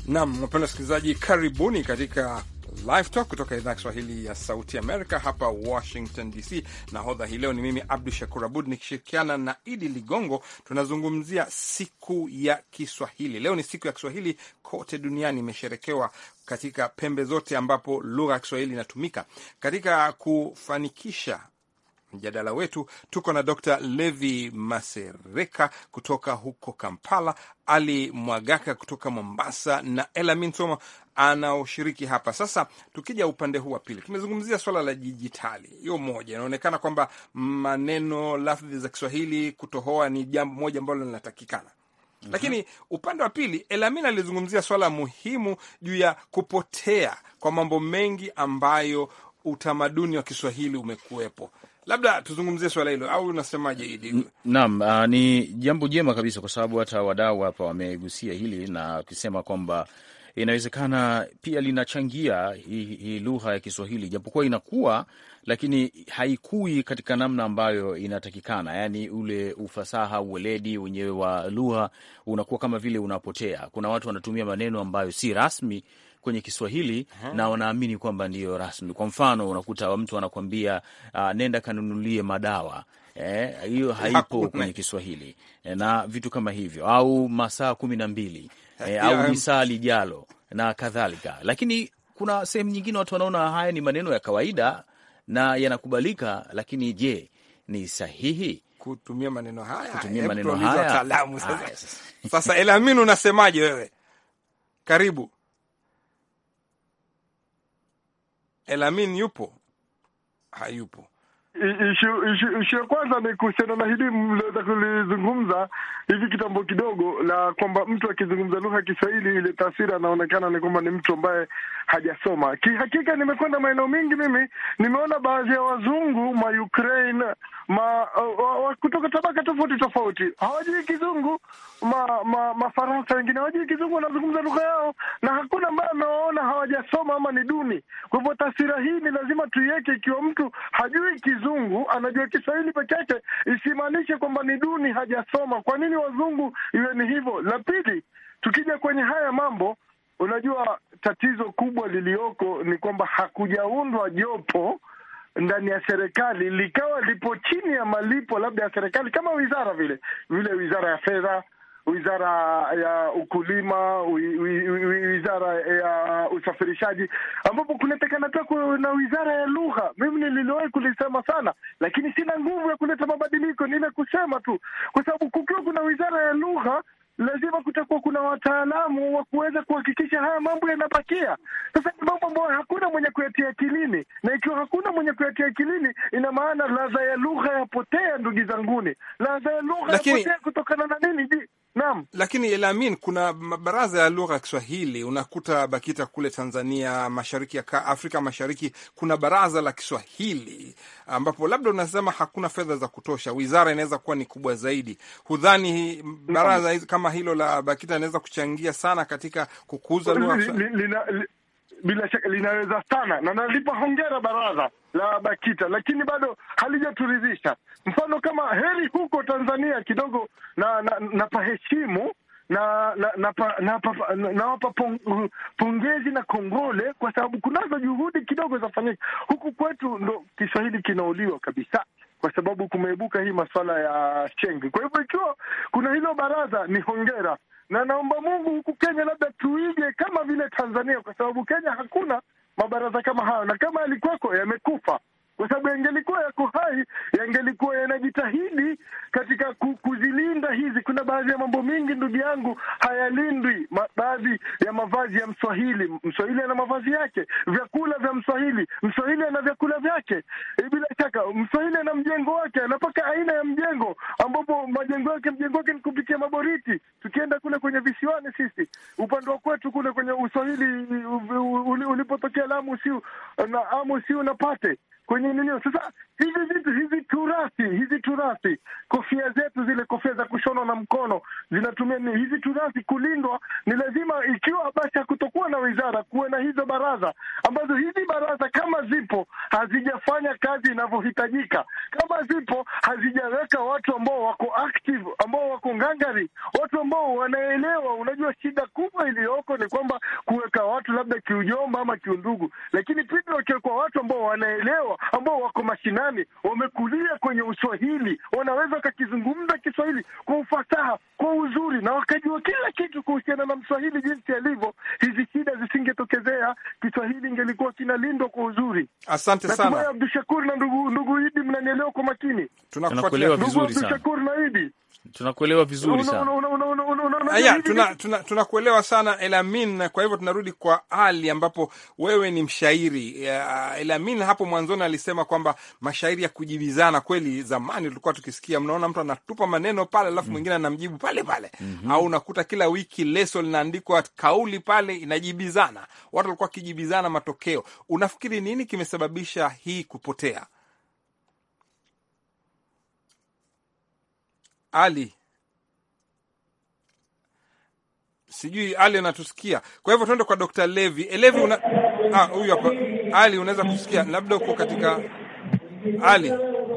B: Naam, wapenda wasikilizaji, karibuni katika Live Talk kutoka idhaa ya Kiswahili ya Sauti Amerika hapa Washington DC. Nahodha hii leo ni mimi Abdu Shakur Abud nikishirikiana na Idi Ligongo. Tunazungumzia siku ya Kiswahili. Leo ni siku ya Kiswahili kote duniani, imesherekewa katika pembe zote ambapo lugha ya Kiswahili inatumika. Katika kufanikisha mjadala wetu tuko na Dr Levi Masereka kutoka huko Kampala, Ali Mwagaka kutoka Mombasa na Elamin Soma anaoshiriki hapa. Sasa tukija upande huu wa pili, tumezungumzia swala la dijitali. Hiyo moja, inaonekana kwamba maneno, lafdhi za Kiswahili kutohoa ni jambo moja ambalo linatakikana lakini upande wa pili Elamin alizungumzia swala muhimu juu ya kupotea kwa mambo mengi ambayo utamaduni wa Kiswahili umekuwepo. Labda tuzungumzie swala hilo, au unasemaje Idi?
C: Naam, uh, ni jambo jema kabisa, kwa sababu hata wadau hapa wamegusia hili na kusema kwamba inawezekana pia linachangia hii hi lugha ya Kiswahili, japokuwa inakuwa lakini haikui katika namna ambayo inatakikana, yaani ule ufasaha, uweledi wenyewe wa lugha unakuwa kama vile unapotea. Kuna watu wanatumia maneno ambayo si rasmi kwenye Kiswahili uh -huh. na wanaamini kwamba ndiyo rasmi. Kwa mfano unakuta mtu anakuambia uh, nenda kanunulie madawa hiyo eh, haipo kwenye Kiswahili eh, na vitu kama hivyo, au masaa kumi na mbili eh, au lisaa lijalo na kadhalika. Lakini kuna sehemu nyingine watu wanaona haya ni maneno ya kawaida na yanakubalika, lakini je, ni sahihi
B: kutumia maneno haya?
C: Kutumia maneno haya
B: sasa, sasa Elamin, unasemaje wewe? Karibu. Elamin yupo? Hayupo.
G: Ishu ya kwanza ni kuhusiana na hili mliweza kulizungumza hivi kitambo kidogo, la kwamba mtu akizungumza lugha ya Kiswahili ile taswira anaonekana ni kwamba ni mtu ambaye hajasoma. Kihakika nimekwenda maeneo mengi, mimi nimeona baadhi ya wazungu ma Ukraine ma uh, kutoka tabaka tofauti tofauti hawajui Kizungu, ma, ma Mafaransa wengine hawajui Kizungu, wanazungumza lugha yao, na hakuna ambaye amewaona hawajasoma ama ni duni. Kwa hivyo taswira hii ni lazima tuiweke. Ikiwa mtu hajui Kizungu, anajua Kiswahili peke yake, isimaanishe kwamba ni duni, hajasoma. Kwa nini wazungu iwe ni hivyo? La pili, tukija kwenye haya mambo, unajua tatizo kubwa lilioko ni kwamba hakujaundwa jopo ndani ya serikali likawa lipo chini ya malipo labda ya serikali kama wizara vile vile, wizara ya fedha, wizara ya ukulima, wizara ya usafirishaji, ambapo kunatakana pia kuna wizara ya lugha. Mimi nililowahi kulisema sana, lakini sina nguvu ya kuleta mabadiliko, ni ile kusema tu, kwa sababu kukiwa kuna wizara ya lugha lazima kutakuwa kuna wataalamu wa kuweza kuhakikisha haya mambo yanabakia. Sasa ni mambo ambayo hakuna mwenye kuyatia akilini, na ikiwa hakuna mwenye kuyatia akilini, ina maana ladha ya lugha yapotea. Ndugu zanguni, ladha ya lugha
B: Lakini-
G: yapotea kutokana na nini? Ji- Naam.
B: Lakini Elamin, kuna baraza ya lugha ya Kiswahili. Unakuta BAKITA kule Tanzania, mashariki ya ka- Afrika Mashariki, kuna baraza la Kiswahili ambapo labda unasema hakuna fedha za kutosha, wizara inaweza kuwa ni kubwa zaidi. Hudhani hii baraza hizi kama hilo la BAKITA inaweza kuchangia sana katika kukuza lugha ya
G: Li-
B: Kiswahili?
G: li- lina- li- bila shaka linaweza sana na nalipa hongera baraza la BAKITA, lakini bado halijaturidhisha. Mfano kama heri huko Tanzania kidogo na na, na paheshimu na na nawapa na, na, na, nawapa pong, pongezi na kongole kwa sababu kunazo juhudi kidogo zafanyika. Huku kwetu ndo Kiswahili kinauliwa kabisa kwa sababu kumeibuka hii masuala ya Sheng. Kwa hivyo ikiwa kuna hilo baraza ni hongera, na naomba Mungu huku Kenya labda tuige kama vile Tanzania, kwa sababu Kenya hakuna mabaraza kama hayo, na kama yalikuwako yamekufa kwa sababu yangelikuwa yako hai, yangelikuwa yanajitahidi katika ku, kuzilinda hizi. Kuna baadhi ya mambo mingi, ndugu yangu, hayalindwi. Ma, baadhi ya mavazi ya Mswahili, Mswahili ana mavazi yake, vyakula vya Mswahili, Mswahili ana vyakula vyake. E, bila shaka Mswahili ana mjengo wake, anapaka aina ya mjengo ambapo majengo yake, mjengo wake ni kupitia maboriti. Tukienda kule kwenye visiwani, sisi upande wa kwetu kule kwenye Uswahili u- u- uli- ulipotokea Lamu Siu na Amu Siu na Pate kwenye nini. Sasa hivi vitu hizi turathi hizi turathi, kofia zetu zile kofia za kushonwa na mkono zinatumia ni hizi turathi kulindwa. Ni lazima ikiwa basi hakutokuwa na wizara, kuwe na hizo baraza ambazo hizi baraza kama zipo hazijafanya kazi inavyohitajika, kama zipo hazijaweka watu ambao wako active, ambao wako ngangari, watu ambao wanaelewa. Unajua, shida kubwa iliyoko ni kwamba kuweka watu labda kiujomba ama kiundugu, lakini pindi wakiwekwa watu ambao wanaelewa, ambao wako mashinani, wamekulia kwenye Uswahili, wanaweza wakakizungumza Kiswahili kwa ufasaha, kwa uzuri, na wakajua kila kitu kuhusiana na Mswahili jinsi alivyo, hizi shida zisingetokezea. Kiswahili ingelikuwa kinalindwa kwa uzuri.
B: Asante
G: Natumai
B: sana,
G: Abdushakur na ndugu ndugu Idi mnanielewa kwa makini.
B: tunakufuatilia.
C: Tunakuelewa
G: Ndugu
C: vizuri sana,
G: Abdushakur na Idi,
C: tunakuelewa vizuri
G: Una-
C: sana.
G: una- una- una- una- una- una-
B: Aya,
G: hivi
B: tuna,
G: vitu-
B: tuna, tunakuelewa sana Elamin. Kwa hivyo tunarudi kwa Ali ambapo wewe ni mshairi. Ya, Elamin hapo mwanzoni alisema kwamba mashairi ya kujibizana, kweli zamani tulikuwa tukisikia, mnaona mtu anatupa maneno pale alafu mwingine anamjibu pale pale, au unakuta kila wiki leso linaandikwa kauli pale inajibizana, watu walikuwa wakijibizana matokeo. Unafikiri nini kimesababisha hii kupotea? Ali, sijui Ali anatusikia. Kwa hivyo tuende kwa Dr. Levi. E, Levi una ah, huyu hapa. Ali, unaweza kusikia? Labda uko katika Ali.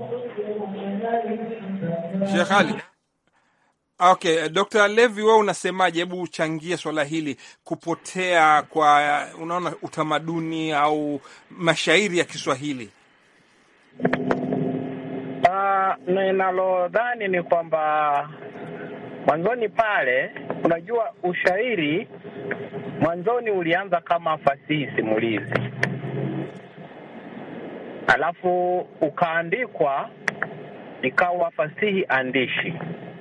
B: Sheikh Ali. Okay, Dr. Levi wewe unasemaje? Hebu uchangie swala hili kupotea kwa unaona utamaduni au mashairi ya Kiswahili.
E: Ah, ninalodhani ni kwamba mwanzoni pale, unajua ushairi mwanzoni ulianza kama fasihi simulizi, alafu ukaandikwa ikawa fasihi andishi.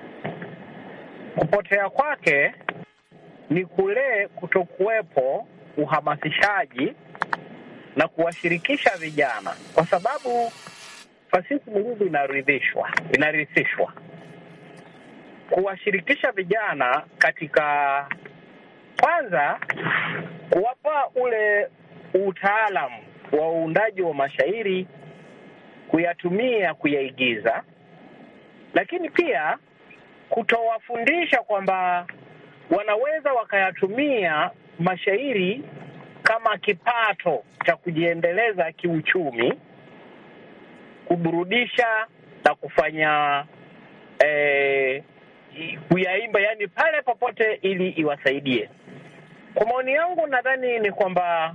E: Kupotea kwake ni kule kutokuwepo uhamasishaji na kuwashirikisha vijana, kwa sababu fasihi simulizi inaridhishwa inarithishwa kuwashirikisha vijana katika kwanza, kuwapa ule utaalamu wa uundaji wa mashairi, kuyatumia, kuyaigiza, lakini pia kutowafundisha kwamba wanaweza wakayatumia mashairi kama kipato cha kujiendeleza kiuchumi kuburudisha na kufanya eh, kuyaimba, yani pale popote, ili iwasaidie. Kwa maoni yangu, nadhani ni kwamba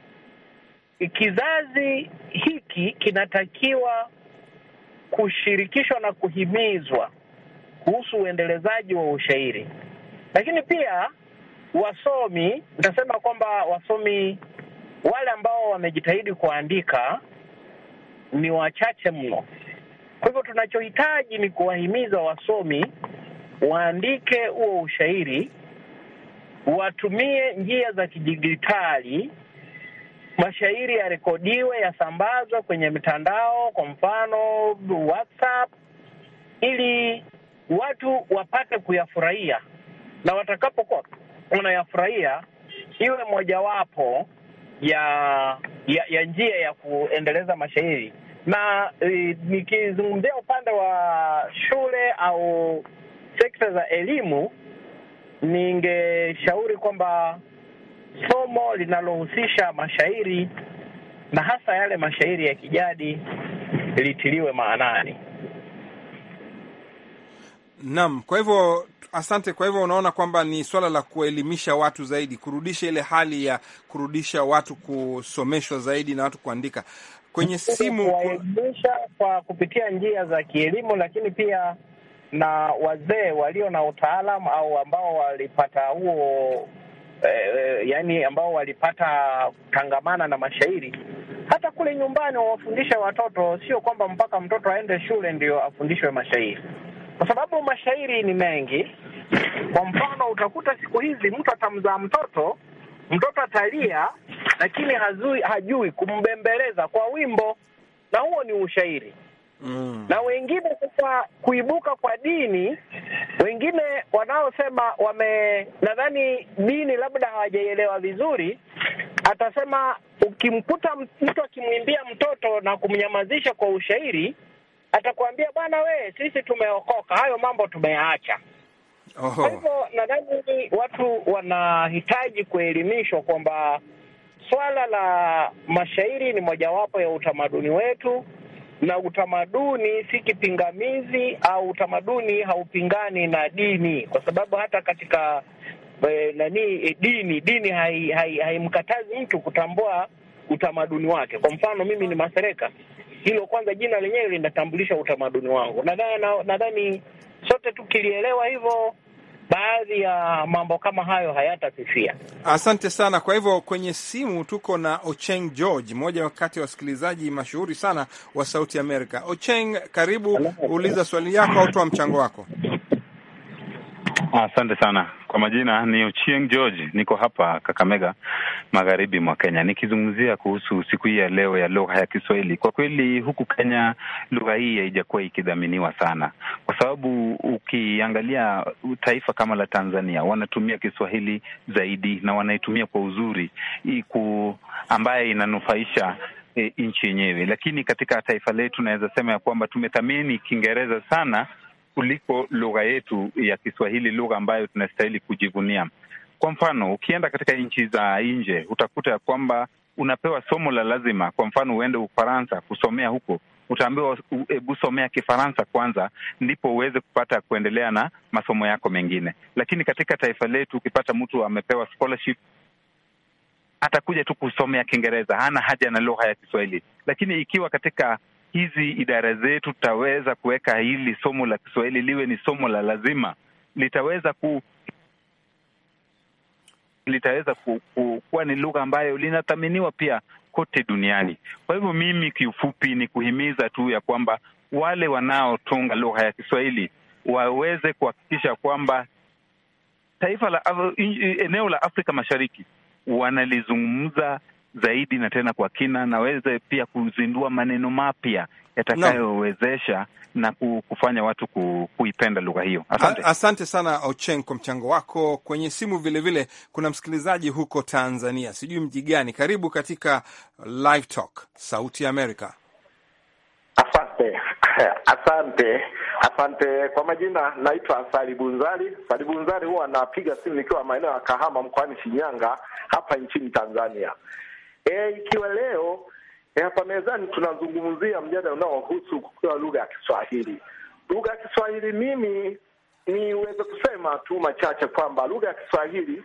E: kizazi hiki kinatakiwa kushirikishwa na kuhimizwa kuhusu uendelezaji wa ushairi, lakini pia wasomi, nitasema kwamba wasomi wale ambao wamejitahidi kuandika ni wachache mno. Kwa hivyo tunachohitaji ni kuwahimiza wasomi waandike huo ushairi, watumie njia za kidijitali, mashairi yarekodiwe, yasambazwe kwenye mitandao, kwa mfano WhatsApp, ili watu wapate kuyafurahia, na watakapokuwa wanayafurahia iwe mojawapo ya, ya ya njia ya kuendeleza mashairi na e, nikizungumzia upande wa shule au sekta za elimu, ningeshauri kwamba somo linalohusisha mashairi na hasa yale mashairi ya kijadi litiliwe maanani.
B: Naam, kwa hivyo asante. Kwa hivyo unaona kwamba ni swala la kuelimisha watu zaidi, kurudisha ile hali ya kurudisha watu kusomeshwa zaidi na watu kuandika kwenye simu.
E: Kuwaelimisha kwa kupitia njia za kielimu, lakini pia na wazee walio na utaalamu au ambao walipata huo eh, yani ambao walipata tangamana na mashairi hata kule nyumbani wawafundishe watoto, sio kwamba mpaka mtoto aende shule ndio afundishwe mashairi, kwa sababu mashairi ni mengi. Kwa mfano, utakuta siku hizi mtu atamzaa mtoto, mtoto atalia, lakini hazui, hajui kumbembeleza kwa wimbo, na huo ni ushairi
B: Mm.
E: na wengine sasa kuibuka kwa dini, wengine wanaosema wame, nadhani dini labda hawajaielewa vizuri, atasema, ukimkuta mtu akimwimbia mtoto na kumnyamazisha kwa ushairi, atakwambia bwana, we, sisi tumeokoka, hayo mambo tumeyaacha. Kwa
B: Oho.
E: hivyo nadhani watu wanahitaji kuelimishwa kwamba swala la mashairi ni mojawapo ya utamaduni wetu, na utamaduni si kipingamizi au utamaduni haupingani na dini, kwa sababu hata katika eh, nani eh, dini dini haimkatazi hai, haimkatazi mtu kutambua utamaduni wake. Kwa mfano mimi ni Masereka, hilo kwanza jina lenyewe linatambulisha utamaduni wangu. Nadhani nadhani sote tukilielewa hivyo, baadhi ya mambo kama hayo hayatasifia.
B: Asante sana. Kwa hivyo kwenye simu tuko na Ocheng George, mmoja wakati wa wasikilizaji mashuhuri sana wa Sauti Amerika. Ocheng, karibu, uliza swali yako au toa mchango wako.
I: Asante sana kwa majina, ni Ochieng George, niko hapa Kakamega, magharibi mwa Kenya, nikizungumzia kuhusu siku hii ya leo ya lugha ya Kiswahili. Kwa kweli huku Kenya lugha hii haijakuwa ikidhaminiwa sana, kwa sababu ukiangalia taifa kama la Tanzania wanatumia Kiswahili zaidi na wanaitumia kwa uzuri iku ambaye inanufaisha e, nchi yenyewe, lakini katika taifa letu naweza sema ya kwamba tumethamini Kiingereza sana kuliko lugha yetu ya Kiswahili, lugha ambayo tunastahili kujivunia. Kwa mfano, ukienda katika nchi za nje utakuta ya kwamba unapewa somo la lazima. Kwa mfano, uende Ufaransa kusomea huko, utaambiwa hebu somea Kifaransa kwanza, ndipo uweze kupata kuendelea na masomo yako mengine. Lakini katika taifa letu ukipata mtu amepewa scholarship atakuja tu kusomea Kiingereza, hana haja na lugha ya Kiswahili. Lakini ikiwa katika hizi idara zetu tutaweza kuweka hili somo la Kiswahili liwe ni somo la lazima, litaweza ku litaweza ku, ku, kuwa ni lugha ambayo linathaminiwa pia kote duniani. Kwa hivyo mimi kiufupi ni kuhimiza tu ya kwamba wale wanaotunga lugha ya Kiswahili waweze kuhakikisha kwamba taifa la eneo la Afrika Mashariki wanalizungumza zaidi na tena kwa kina, na waweze pia kuzindua maneno mapya yatakayowezesha na kufanya watu ku, kuipenda lugha hiyo. Asante.
B: Asante sana Ocheng kwa mchango wako. Kwenye simu vilevile vile, kuna msikilizaji huko Tanzania, sijui mji gani. Karibu katika Live Talk Sauti ya Amerika.
J: Asante, asante, asante. Kwa majina naitwa Sali Bunzali. Sali Bunzali huwa napiga simu nikiwa maeneo ya Kahama mkoani Shinyanga hapa nchini Tanzania. E, ikiwa leo e, hapa mezani tunazungumzia mjadala unaohusu kukua lugha ya Kiswahili. Lugha ya Kiswahili, mimi niweze kusema tu machache kwamba lugha ya Kiswahili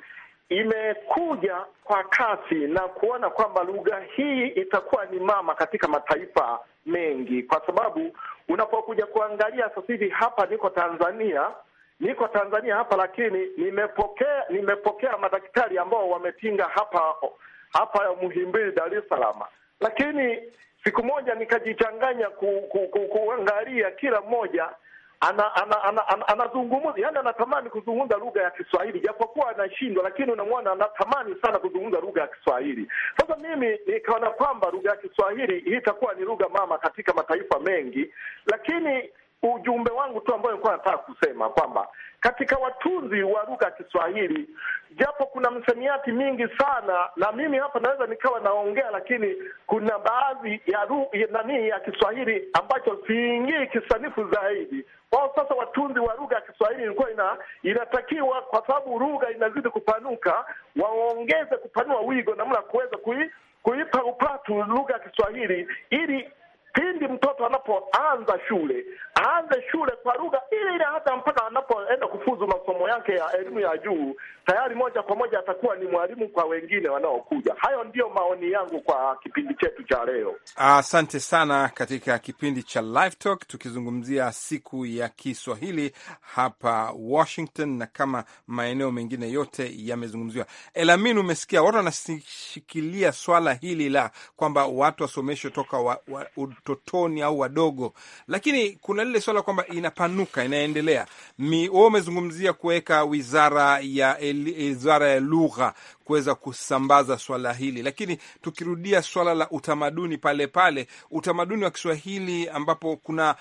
J: imekuja kwa kasi na kuona kwamba lugha hii itakuwa ni mama katika mataifa mengi, kwa sababu unapokuja kuangalia sasa hivi hapa niko Tanzania niko Tanzania hapa, lakini nimepokea nimepokea madaktari ambao wametinga hapa hapa Muhimbili, Dar es Salaam, lakini siku moja nikajichanganya ku, ku, ku, kuangalia kila mmoja ana ana ana, ana, anazungumza yani, anatamani kuzungumza lugha ya Kiswahili japokuwa anashindwa, lakini unamwona anatamani sana kuzungumza lugha ya Kiswahili. Sasa mimi nikaona kwamba lugha ya Kiswahili hii itakuwa ni lugha mama katika mataifa mengi, lakini ujumbe wangu tu ambao nilikuwa nataka kusema kwamba katika watunzi wa lugha ya Kiswahili, japo kuna msamiati mingi sana, na mimi hapa naweza nikawa naongea, lakini kuna baadhi ya ru, ya nani ya Kiswahili ambacho siingii kisanifu zaidi. Kwao sasa, watunzi wa lugha ya Kiswahili ilikuwa ina, inatakiwa kwa sababu lugha inazidi kupanuka, waongeze kupanua wigo namna kuweza kui, kuipa upatu lugha ya Kiswahili ili pindi mtoto anapoanza shule aanze shule kwa lugha ile ile, hata mpaka anapoenda kufuzu masomo yake ya elimu ya juu, tayari moja kwa moja atakuwa ni mwalimu kwa wengine wanaokuja. Hayo ndiyo maoni yangu kwa kipindi chetu cha leo.
B: Asante sana. Katika kipindi cha Live Talk tukizungumzia siku ya Kiswahili hapa Washington na kama maeneo mengine yote yamezungumziwa. Elamin, umesikia watu wanashikilia swala hili la kwamba watu wasomeshwe toka wa, wa, utotoni au wadogo, lakini kuna lile swala kwamba inapanuka, inaendelea. Wewe umezungumzia kuweka wizara ya wizara ya lugha kuweza kusambaza swala hili, lakini tukirudia swala la utamaduni pale pale, utamaduni wa Kiswahili ambapo kuna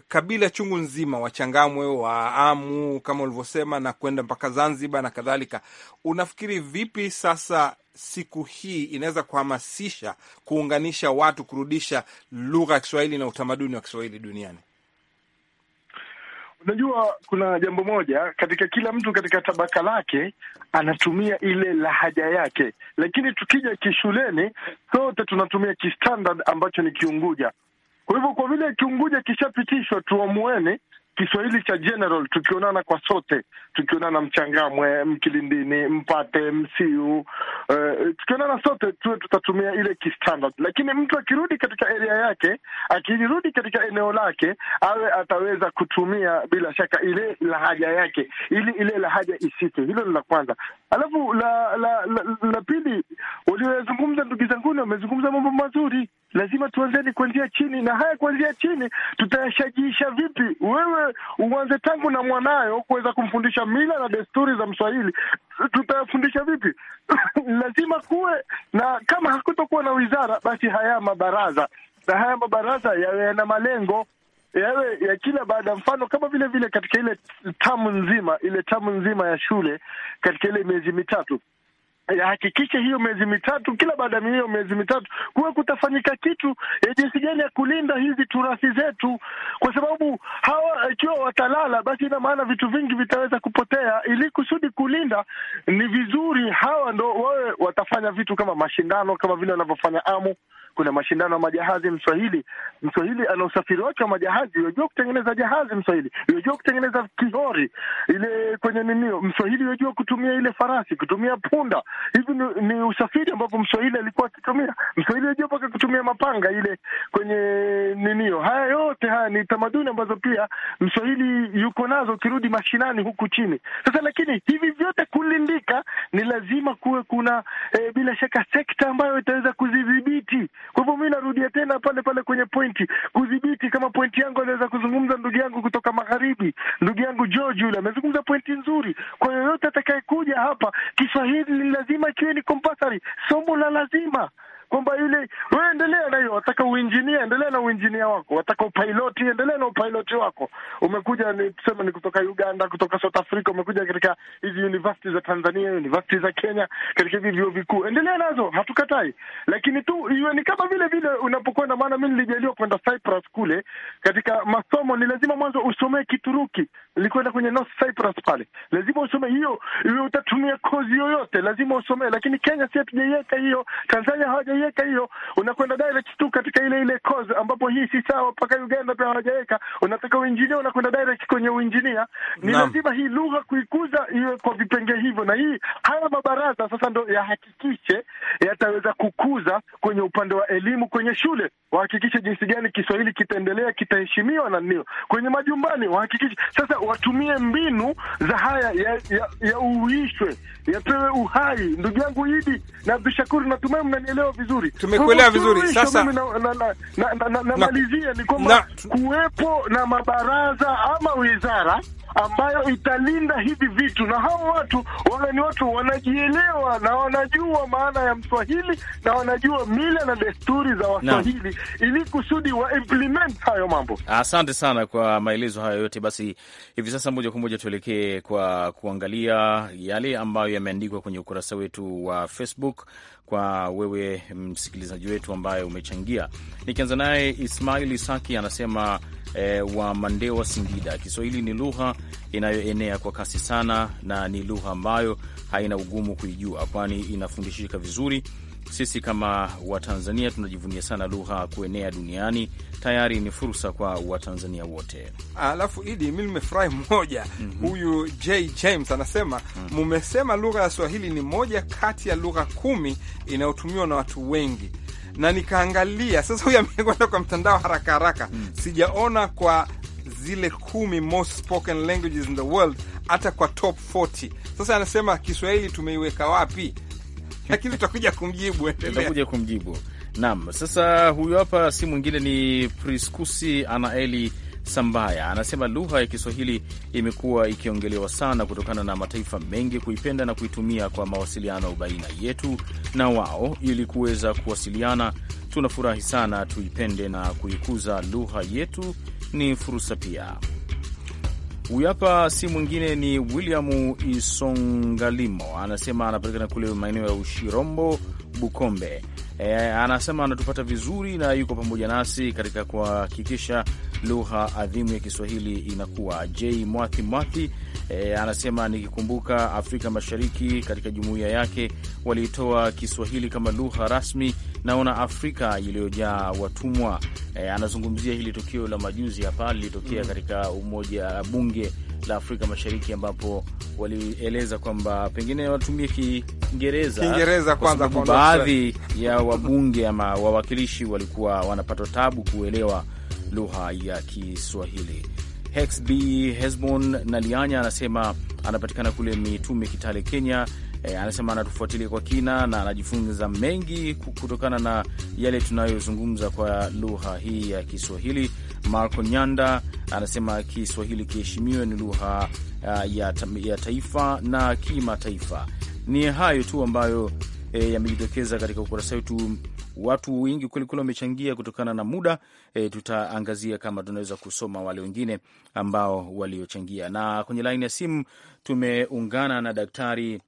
B: kabila chungu nzima, Wachangamwe, Waamu kama ulivyosema, na kwenda mpaka Zanzibar na kadhalika. Unafikiri vipi sasa siku hii inaweza kuhamasisha kuunganisha watu, kurudisha lugha ya Kiswahili na utamaduni wa Kiswahili duniani?
G: Unajua, kuna jambo moja katika kila mtu katika tabaka lake anatumia ile lahaja yake, lakini tukija kishuleni sote tunatumia kistandard ambacho ni Kiunguja. Kwa hivyo, kwa vile Kiunguja kishapitishwa, tuamueni Kiswahili cha general, tukionana kwa sote, tukionana Mchangamwe, Mkilindini, Mpate, Msiu, uh, tukionana sote tuwe tutatumia ile kistandard. Lakini mtu akirudi katika area yake, akirudi katika eneo lake, awe ataweza kutumia bila shaka ile lahaja yake, ili ile lahaja isite. Hilo ni la kwanza. Alafu la la, la, la pili, waliozungumza ndugu zanguni wamezungumza mambo mazuri. Lazima tuanzeni kuanzia chini, na haya kuanzia chini tutayashajiisha vipi? Wewe uanze tangu na mwanayo kuweza kumfundisha mila na desturi za Mswahili, tutayafundisha vipi? Lazima kuwe na, kama hakutokuwa na wizara, basi haya mabaraza, na haya mabaraza yawe yana malengo yawe ya kila baada, mfano kama vile vile katika ile tamu nzima, ile tamu nzima ya shule, katika ile miezi mitatu yahakikishe hiyo miezi mitatu, kila baada ya hiyo miezi mitatu kuwe kutafanyika kitu ya jinsi gani ya kulinda hizi turathi zetu, kwa sababu hawa ikiwa watalala, basi ina maana vitu vingi vitaweza kupotea. Ili kusudi kulinda, ni vizuri hawa ndo wawe watafanya vitu kama mashindano, kama vile wanavyofanya Amu. Kuna mashindano ya majahazi. Mswahili Mswahili ana usafiri wake wa majahazi, yajua kutengeneza jahazi. Mswahili yajua kutengeneza kihori ile kwenye ninio. Mswahili yajua kutumia ile farasi, kutumia punda. Hivi ni, ni usafiri ambapo Mswahili alikuwa akitumia. Mswahili yajua mpaka kutumia mapanga ile kwenye ninio. Haya yote haya ni tamaduni ambazo pia Mswahili yuko nazo, ukirudi mashinani huku chini. Sasa lakini hivi vyote kulindika, ni lazima kuwe kuna eh, bila shaka sekta ambayo itaweza kuzidhibiti. Kwa hivyo mi narudia tena pale pale kwenye pointi, kudhibiti. Kama pointi yangu aliweza kuzungumza ndugu yangu kutoka magharibi, ndugu yangu George yule amezungumza pointi nzuri. Kwa yoyote atakayekuja hapa, Kiswahili ni lazima kiwe ni compulsory, somo la lazima kwamba yule wewe endelea na hiyo, wataka uinjinia, endelea na uinjinia wako, wataka upiloti, endelea na upiloti wako. Umekuja ni tuseme ni kutoka Uganda, kutoka South Africa, umekuja katika hizi university za Tanzania, university za Kenya, katika hivi vyuo vikuu, endelea nazo, hatukatai, lakini tu iwe ni kama vile vile unapokwenda. Maana mi nilijaliwa kwenda Cyprus kule, katika masomo ni lazima mwanzo usomee Kituruki. Nilikwenda kwenye North Cyprus pale, lazima usome hiyo, iwe utatumia kozi yoyote, lazima usomee. Lakini Kenya si hatujaiweka hiyo, Tanzania hawaja weka hiyo, unakwenda direct tu katika ile ile course, ambapo hii si sawa. Mpaka Uganda pia hawajaweka, unataka uinjinia, unakwenda direct kwenye uinjinia. Ni
B: Naam.
G: lazima hii lugha kuikuza iwe kwa vipenge hivyo, na hii haya mabaraza sasa ndo yahakikishe yataweza kukuza kwenye upande wa elimu kwenye shule, wahakikishe jinsi gani Kiswahili kitaendelea, kitaheshimiwa na nio kwenye majumbani, wahakikishe sasa watumie mbinu za haya ya, ya, ya uishwe yapewe uhai. Ndugu yangu Idi na Abdushakur, natumai mnanielewa vizuri.
B: Tumekuelewa vizuri.
G: Suluhisho
B: Sasa-
G: mimi na- na- na- na- na- na-
B: Na-
G: namalizia ni
B: na-
G: kwamba kuwepo na mabaraza ama wizara ambayo italinda hivi vitu, na hao watu wawe ni watu wanajielewa na wanajua maana ya Mswahili na wanajua mila na desturi za Waswahili ili kusudi wa implement hayo mambo.
C: Asante sana kwa maelezo hayo yote. Basi hivi sasa moja kwa moja tuelekee kwa kuangalia yale ambayo yameandikwa kwenye ukurasa wetu wa Facebook kwa wewe msikilizaji wetu ambaye umechangia. Nikianza naye Ismail Isaki anasema eh, wa Mandewa, Singida, Kiswahili ni lugha inayoenea kwa kasi sana na ni lugha ambayo haina ugumu kuijua, kwani inafundishika vizuri. Sisi kama Watanzania tunajivunia sana lugha kuenea duniani. Tayari ni fursa kwa Watanzania wote.
B: Alafu Idi, mi nimefurahi moja, huyu J James anasema mumesema lugha ya Swahili ni moja kati ya lugha kumi inayotumiwa na watu wengi, na nikaangalia sasa, huyu amekwenda kwa mtandao haraka haraka, sijaona kwa zile kumi most spoken languages in the world, hata kwa top 40. Sasa anasema Kiswahili tumeiweka wapi? Lakini tutakuja kumjibu, endelea.
C: Tutakuja kumjibu. Naam, sasa huyu hapa si mwingine ni Priskusi Anaeli Sambaya, anasema lugha ya Kiswahili imekuwa ikiongelewa sana kutokana na mataifa mengi kuipenda na kuitumia kwa mawasiliano baina yetu na wao ili kuweza kuwasiliana tunafurahi sana, tuipende na kuikuza lugha yetu, ni fursa pia. Huyu hapa si mwingine ni William Isongalimo, anasema anapatikana kule maeneo ya Ushirombo, Bukombe. E, anasema anatupata vizuri na yuko pamoja nasi katika kuhakikisha lugha adhimu ya Kiswahili inakuwa. J Mwathi Mwathi e, anasema nikikumbuka Afrika Mashariki katika jumuiya yake waliitoa Kiswahili kama lugha rasmi, naona Afrika iliyojaa watumwa. E, anazungumzia hili tukio la majuzi hapa lilitokea katika umoja bunge la Afrika Mashariki ambapo walieleza kwamba pengine watumie Kiingereza
B: Kiingereza
C: kwa
B: kwanza
C: sababu
B: kwa
C: baadhi ya wabunge ama wawakilishi walikuwa wanapata tabu kuelewa lugha ya Kiswahili. Hexb Hesbon Nalianya anasema anapatikana kule Mitume, Kitale, Kenya. E, anasema anatufuatilia kwa kina na anajifunza mengi kutokana na yale tunayozungumza kwa lugha hii ya Kiswahili. Marco Nyanda anasema Kiswahili kiheshimiwe, ni lugha uh, ya, ta ya taifa na kimataifa. Ni hayo tu ambayo e, yamejitokeza katika ukurasa wetu. Watu wengi kwelikweli wamechangia kutokana na muda e, tutaangazia kama tunaweza kusoma wale wengine ambao waliochangia, na kwenye laini ya simu tumeungana na Daktari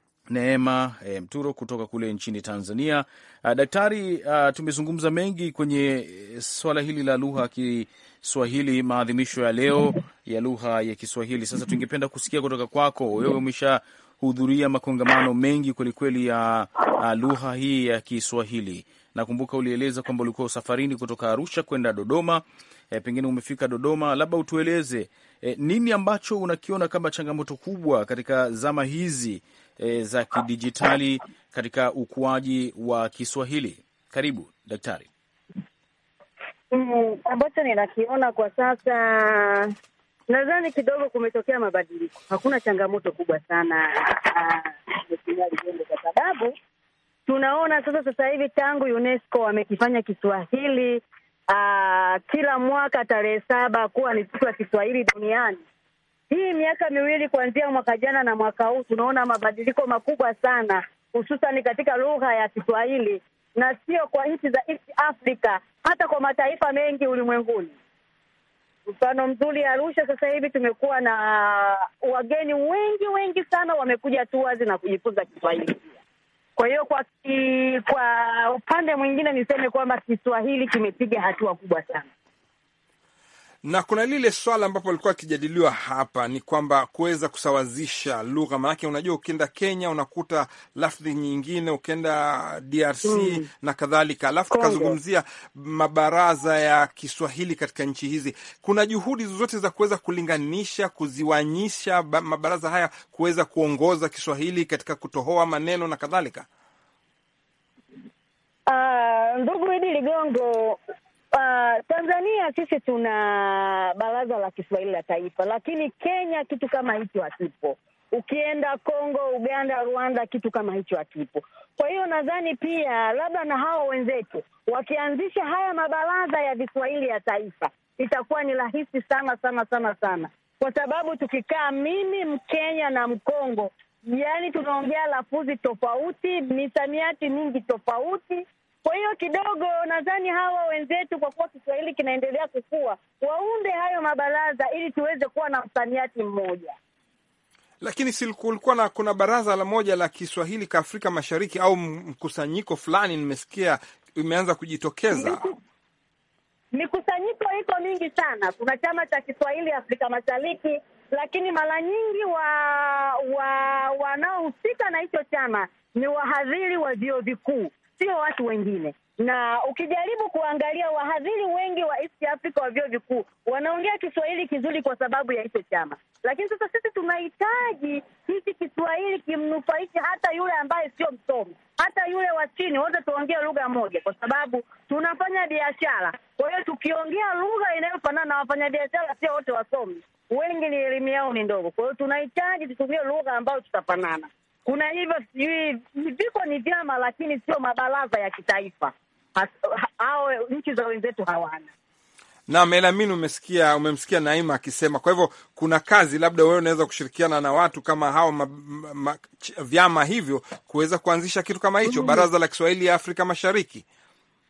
C: Neema e, Mturo kutoka kule nchini Tanzania. A, daktari, a, tumezungumza mengi kwenye swala hili la lugha ya Kiswahili, maadhimisho ya leo ya lugha ya Kiswahili. Sasa tungependa kusikia kutoka kwako wewe, umeshahudhuria makongamano mengi kwelikweli ya lugha hii ya Kiswahili. Nakumbuka ulieleza kwamba ulikuwa safarini kutoka Arusha kwenda Dodoma. E, pengine umefika Dodoma, labda utueleze e, nini ambacho unakiona kama changamoto kubwa katika zama hizi e, za kidijitali katika ukuaji wa Kiswahili. Karibu daktari.
K: Mm, ambacho ninakiona kwa sasa, nadhani kidogo kumetokea mabadiliko. Hakuna changamoto kubwa sana Mheshimiwa Ligongo, kwa sababu tunaona sasa sasa hivi tangu UNESCO wamekifanya Kiswahili aa, kila mwaka tarehe saba kuwa ni siku ya Kiswahili duniani. Hii miaka miwili kuanzia mwaka jana na mwaka huu tunaona mabadiliko makubwa sana, hususan katika lugha ya Kiswahili na sio kwa nchi za East Africa, hata kwa mataifa mengi ulimwenguni. Mfano mzuri, Arusha sasa hivi tumekuwa na wageni wengi wengi sana wamekuja tours na kujifunza Kiswahili pia. Kwa hiyo kwa ki, kwa upande mwingine niseme kwamba Kiswahili kimepiga hatua kubwa sana
B: na kuna lile swala ambapo alikuwa akijadiliwa hapa ni kwamba kuweza kusawazisha lugha, maanake unajua, ukienda Kenya unakuta lafdhi nyingine, ukienda DRC mm. na kadhalika, alafu tukazungumzia mabaraza ya Kiswahili katika nchi hizi. Kuna juhudi zozote za kuweza kulinganisha, kuziwanyisha mabaraza haya kuweza kuongoza Kiswahili katika kutohoa maneno na kadhalika?
K: Uh, ndugu Idi Ligongo, Uh, Tanzania sisi tuna baraza la Kiswahili la taifa, lakini Kenya kitu kama hicho hakipo. Ukienda Kongo, Uganda, Rwanda kitu kama hicho hakipo. Kwa hiyo nadhani pia labda na hawa wenzetu wakianzisha haya mabaraza ya Kiswahili ya taifa itakuwa ni rahisi sana sana sana sana, kwa sababu tukikaa mimi Mkenya na Mkongo, yaani tunaongea lafudhi tofauti, misamiati mingi tofauti kwa hiyo kidogo nadhani hawa wenzetu, kwa kuwa Kiswahili kinaendelea kukua, waunde hayo mabaraza ili tuweze kuwa na msamiati mmoja.
B: Lakini si kulikuwa na kuna baraza la moja la Kiswahili ka Afrika Mashariki au mkusanyiko fulani, nimesikia imeanza kujitokeza.
K: Mikusanyiko iko mingi sana. Kuna chama cha Kiswahili Afrika Mashariki, lakini mara nyingi wa wanaohusika wa na hicho chama ni wahadhiri wa vyuo vikuu sio watu wengine. Na ukijaribu kuangalia wahadhiri wengi wa East Africa wa vyuo vikuu wanaongea Kiswahili kizuri kwa sababu ya hicho chama, lakini sasa sisi tunahitaji hiki Kiswahili kimnufaishe hata yule ambaye sio msomi, hata yule wa chini, wote tuongee lugha moja, kwa sababu tunafanya biashara. Kwa hiyo tukiongea lugha inayofanana na wafanyabiashara, sio wote wasomi, wengi ni elimu yao ni ndogo. Kwa hiyo tunahitaji tutumie lugha ambayo tutafanana kuna hivyo sijui viko ni vyama lakini sio mabaraza ya kitaifa hao nchi za wenzetu hawana.
B: Naam, Elamin, umesikia umemsikia Naima akisema. Kwa hivyo kuna kazi, labda wewe unaweza kushirikiana na watu kama hao ma, ma, vyama hivyo kuweza kuanzisha kitu kama hicho, baraza la Kiswahili ya Afrika Mashariki.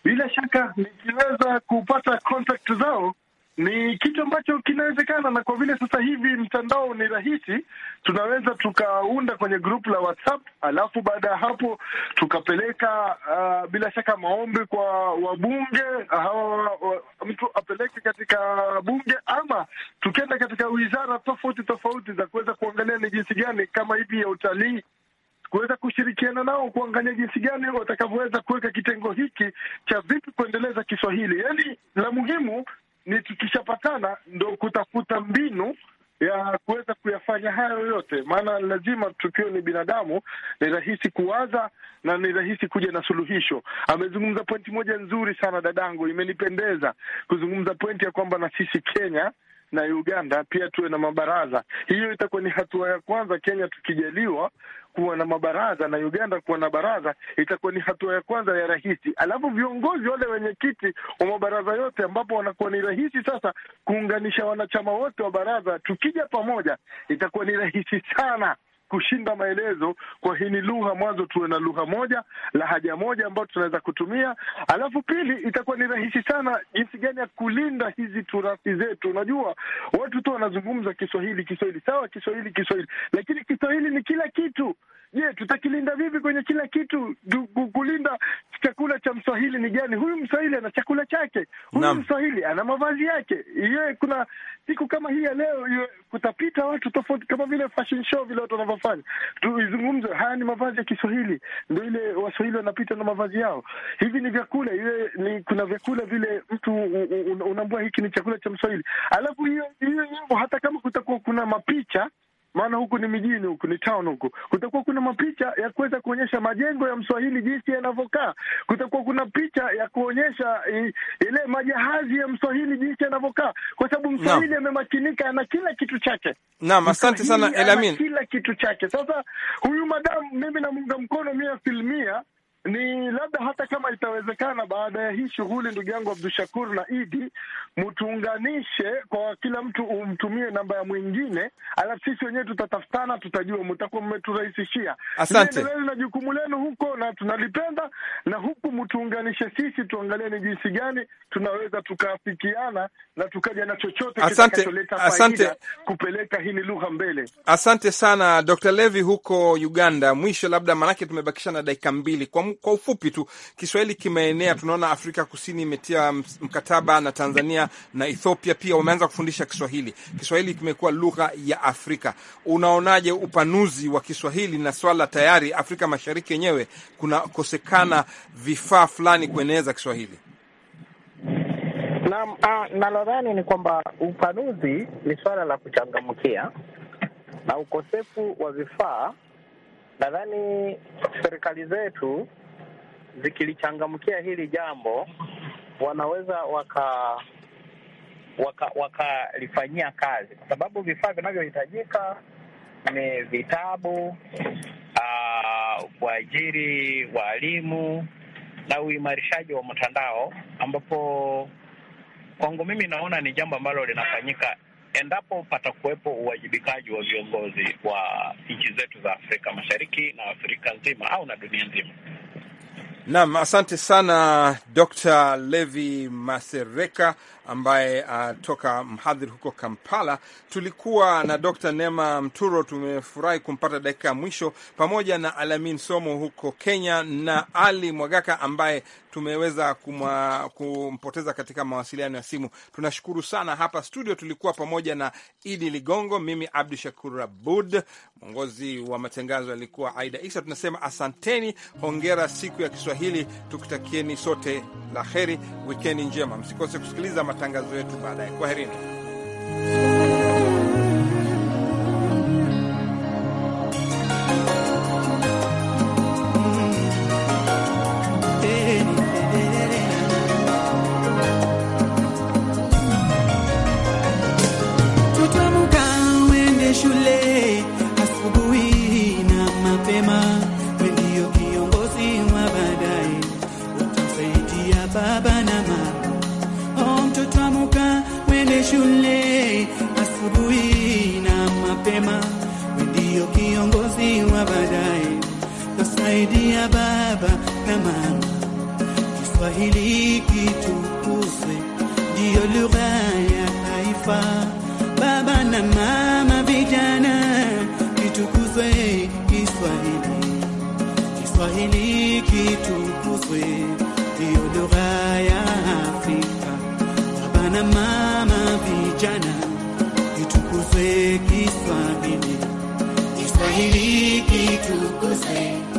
G: bila shaka nikiweza kupata contact zao ni kitu ambacho kinawezekana, na kwa vile sasa hivi mtandao ni rahisi, tunaweza tukaunda kwenye grupu la WhatsApp, alafu baada ya hapo tukapeleka uh, bila shaka maombi kwa wabunge hawa, wa, mtu apeleke katika bunge, ama tukienda katika wizara tofauti tofauti za kuweza kuangalia ni jinsi gani kama hivi ya utalii kuweza kushirikiana nao kuangalia jinsi gani watakavyoweza kuweka kitengo hiki cha vipi kuendeleza Kiswahili. Yaani la muhimu ni tukishapatana ndo kutafuta mbinu ya kuweza kuyafanya hayo yote, maana lazima tukiwa ni binadamu, ni rahisi kuwaza na ni rahisi kuja na suluhisho. Amezungumza pointi moja nzuri sana dadangu, imenipendeza kuzungumza pointi ya kwamba na sisi Kenya na Uganda pia tuwe na mabaraza. Hiyo itakuwa ni hatua ya kwanza, Kenya tukijaliwa kuwa na mabaraza na Uganda kuwa na baraza, itakuwa ni hatua ya kwanza ya rahisi. Alafu viongozi wale wenyekiti wa mabaraza yote, ambapo wanakuwa ni rahisi sasa kuunganisha wanachama wote wa baraza, tukija pamoja, itakuwa ni rahisi sana kushinda maelezo kwa hii ni lugha. Mwanzo tuwe na lugha moja, lahaja moja ambayo tunaweza kutumia. Alafu pili, itakuwa ni rahisi sana jinsi gani ya kulinda hizi turathi zetu. Unajua watu tu wanazungumza Kiswahili, Kiswahili sawa, Kiswahili, Kiswahili, lakini Kiswahili ni kila kitu. Je, tutakilinda vipi kwenye kila kitu? Kulinda chakula cha Mswahili ni gani? Huyu Mswahili ana chakula chake, huyu
B: Naam.
G: Mswahili ana mavazi yake. Iye, kuna siku kama hii ya leo iwe, kutapita watu tofauti kama vile fashion show vile watu wanavyofanya, tuizungumze, haya ni mavazi ya Kiswahili, ndio ile Waswahili wanapita na mavazi yao. Hivi ni vyakula, iwe ni kuna vyakula vile mtu u- u- u- unaambua hiki ni chakula cha Mswahili, alafu hiyo hiyo nyimbo, hata kama kutakuwa kuna mapicha maana huku ni mijini, huku ni town, huku kutakuwa kuna mapicha ya kuweza kuonyesha majengo ya Mswahili jinsi yanavyokaa. Kutakuwa kuna picha ya kuonyesha i, ile majahazi ya Mswahili jinsi yanavyokaa, kwa sababu Mswahili amemakinika, ana kila kitu chake.
B: Naam, asante sana
G: Mswahili ana
B: Elamin.
G: kila kitu chake. Sasa huyu madamu, mimi namunga mkono mia filmia ni labda hata kama itawezekana, baada ya hii shughuli, ndugu yangu Abdu Shakur na Idi, mtuunganishe kwa kila mtu, umtumie namba ya mwingine, alafu sisi wenyewe tutatafutana, tutajua, mtakuwa mmeturahisishia.
B: Asante.
G: Endeleni na jukumu lenu huko, na tunalipenda, na huku mtuunganishe sisi, tuangalie ni jinsi gani tunaweza tukaafikiana na tukaja na chochote
B: Asante,
G: kitakacholeta
B: asante.
G: faida kupeleka hili lugha mbele.
B: Asante sana Dr. Levi huko Uganda. Mwisho labda, maanake tumebakisha na dakika mbili, kwa, kwa ufupi tu, Kiswahili kimeenea. Tunaona Afrika Kusini imetia ms- mkataba na Tanzania na Ethiopia pia wameanza kufundisha Kiswahili. Kiswahili kimekuwa lugha ya Afrika. Unaonaje upanuzi wa Kiswahili na swala tayari Afrika Mashariki yenyewe kunakosekana vifaa fulani kueneza Kiswahili?
E: Naam, ah, nalodhani ni kwamba upanuzi ni swala la kuchangamkia na ukosefu wa vifaa. Nadhani serikali zetu zikilichangamkia hili jambo, wanaweza waka waka wakalifanyia kazi, kwa sababu vifaa vinavyohitajika ni vitabu, ah, kuajiri walimu na uimarishaji wa mtandao, ambapo kwangu mimi naona ni jambo ambalo linafanyika endapo patakuwepo uwajibikaji wa viongozi wa nchi zetu za Afrika Mashariki na Afrika nzima au na dunia nzima.
B: Naam, asante sana Dr. Levi Masereka ambaye atoka mhadhiri huko Kampala. Tulikuwa na Dr. Nema Mturo, tumefurahi kumpata dakika ya mwisho, pamoja na Alamin Somo huko Kenya na Ali Mwagaka ambaye tumeweza kumwa, kumpoteza katika mawasiliano ya simu. Tunashukuru sana. Hapa studio tulikuwa pamoja na Idi Ligongo, mimi Abdu Shakur Abud, mwongozi wa matangazo alikuwa Aida Isa. Tunasema asanteni, hongera siku ya Kiswahili, tukitakieni sote la heri, wikendi njema. Msikose kusikiliza matangazo yetu baadaye. Kwaherini.
L: Tutamuka uende shule asubuhi na mapema, we ndio kiongozi wa baadaye, utasaidia baba na mama. Oh, mtoto amuka uende shule asubuhi na mapema, we ndio kiongozi wa baadaye, utasaidia baba na mama. Kiswahili kitukuzwe, ndiyo lugha ya taifa. Baba na mama, vijana, kitukuzwe Kiswahili. Kiswahili kitukuzwe, ndiyo lugha ya Afrika. Baba na mama, vijana, kitukuzwe Kiswahili. Kiswahili kitukuzwe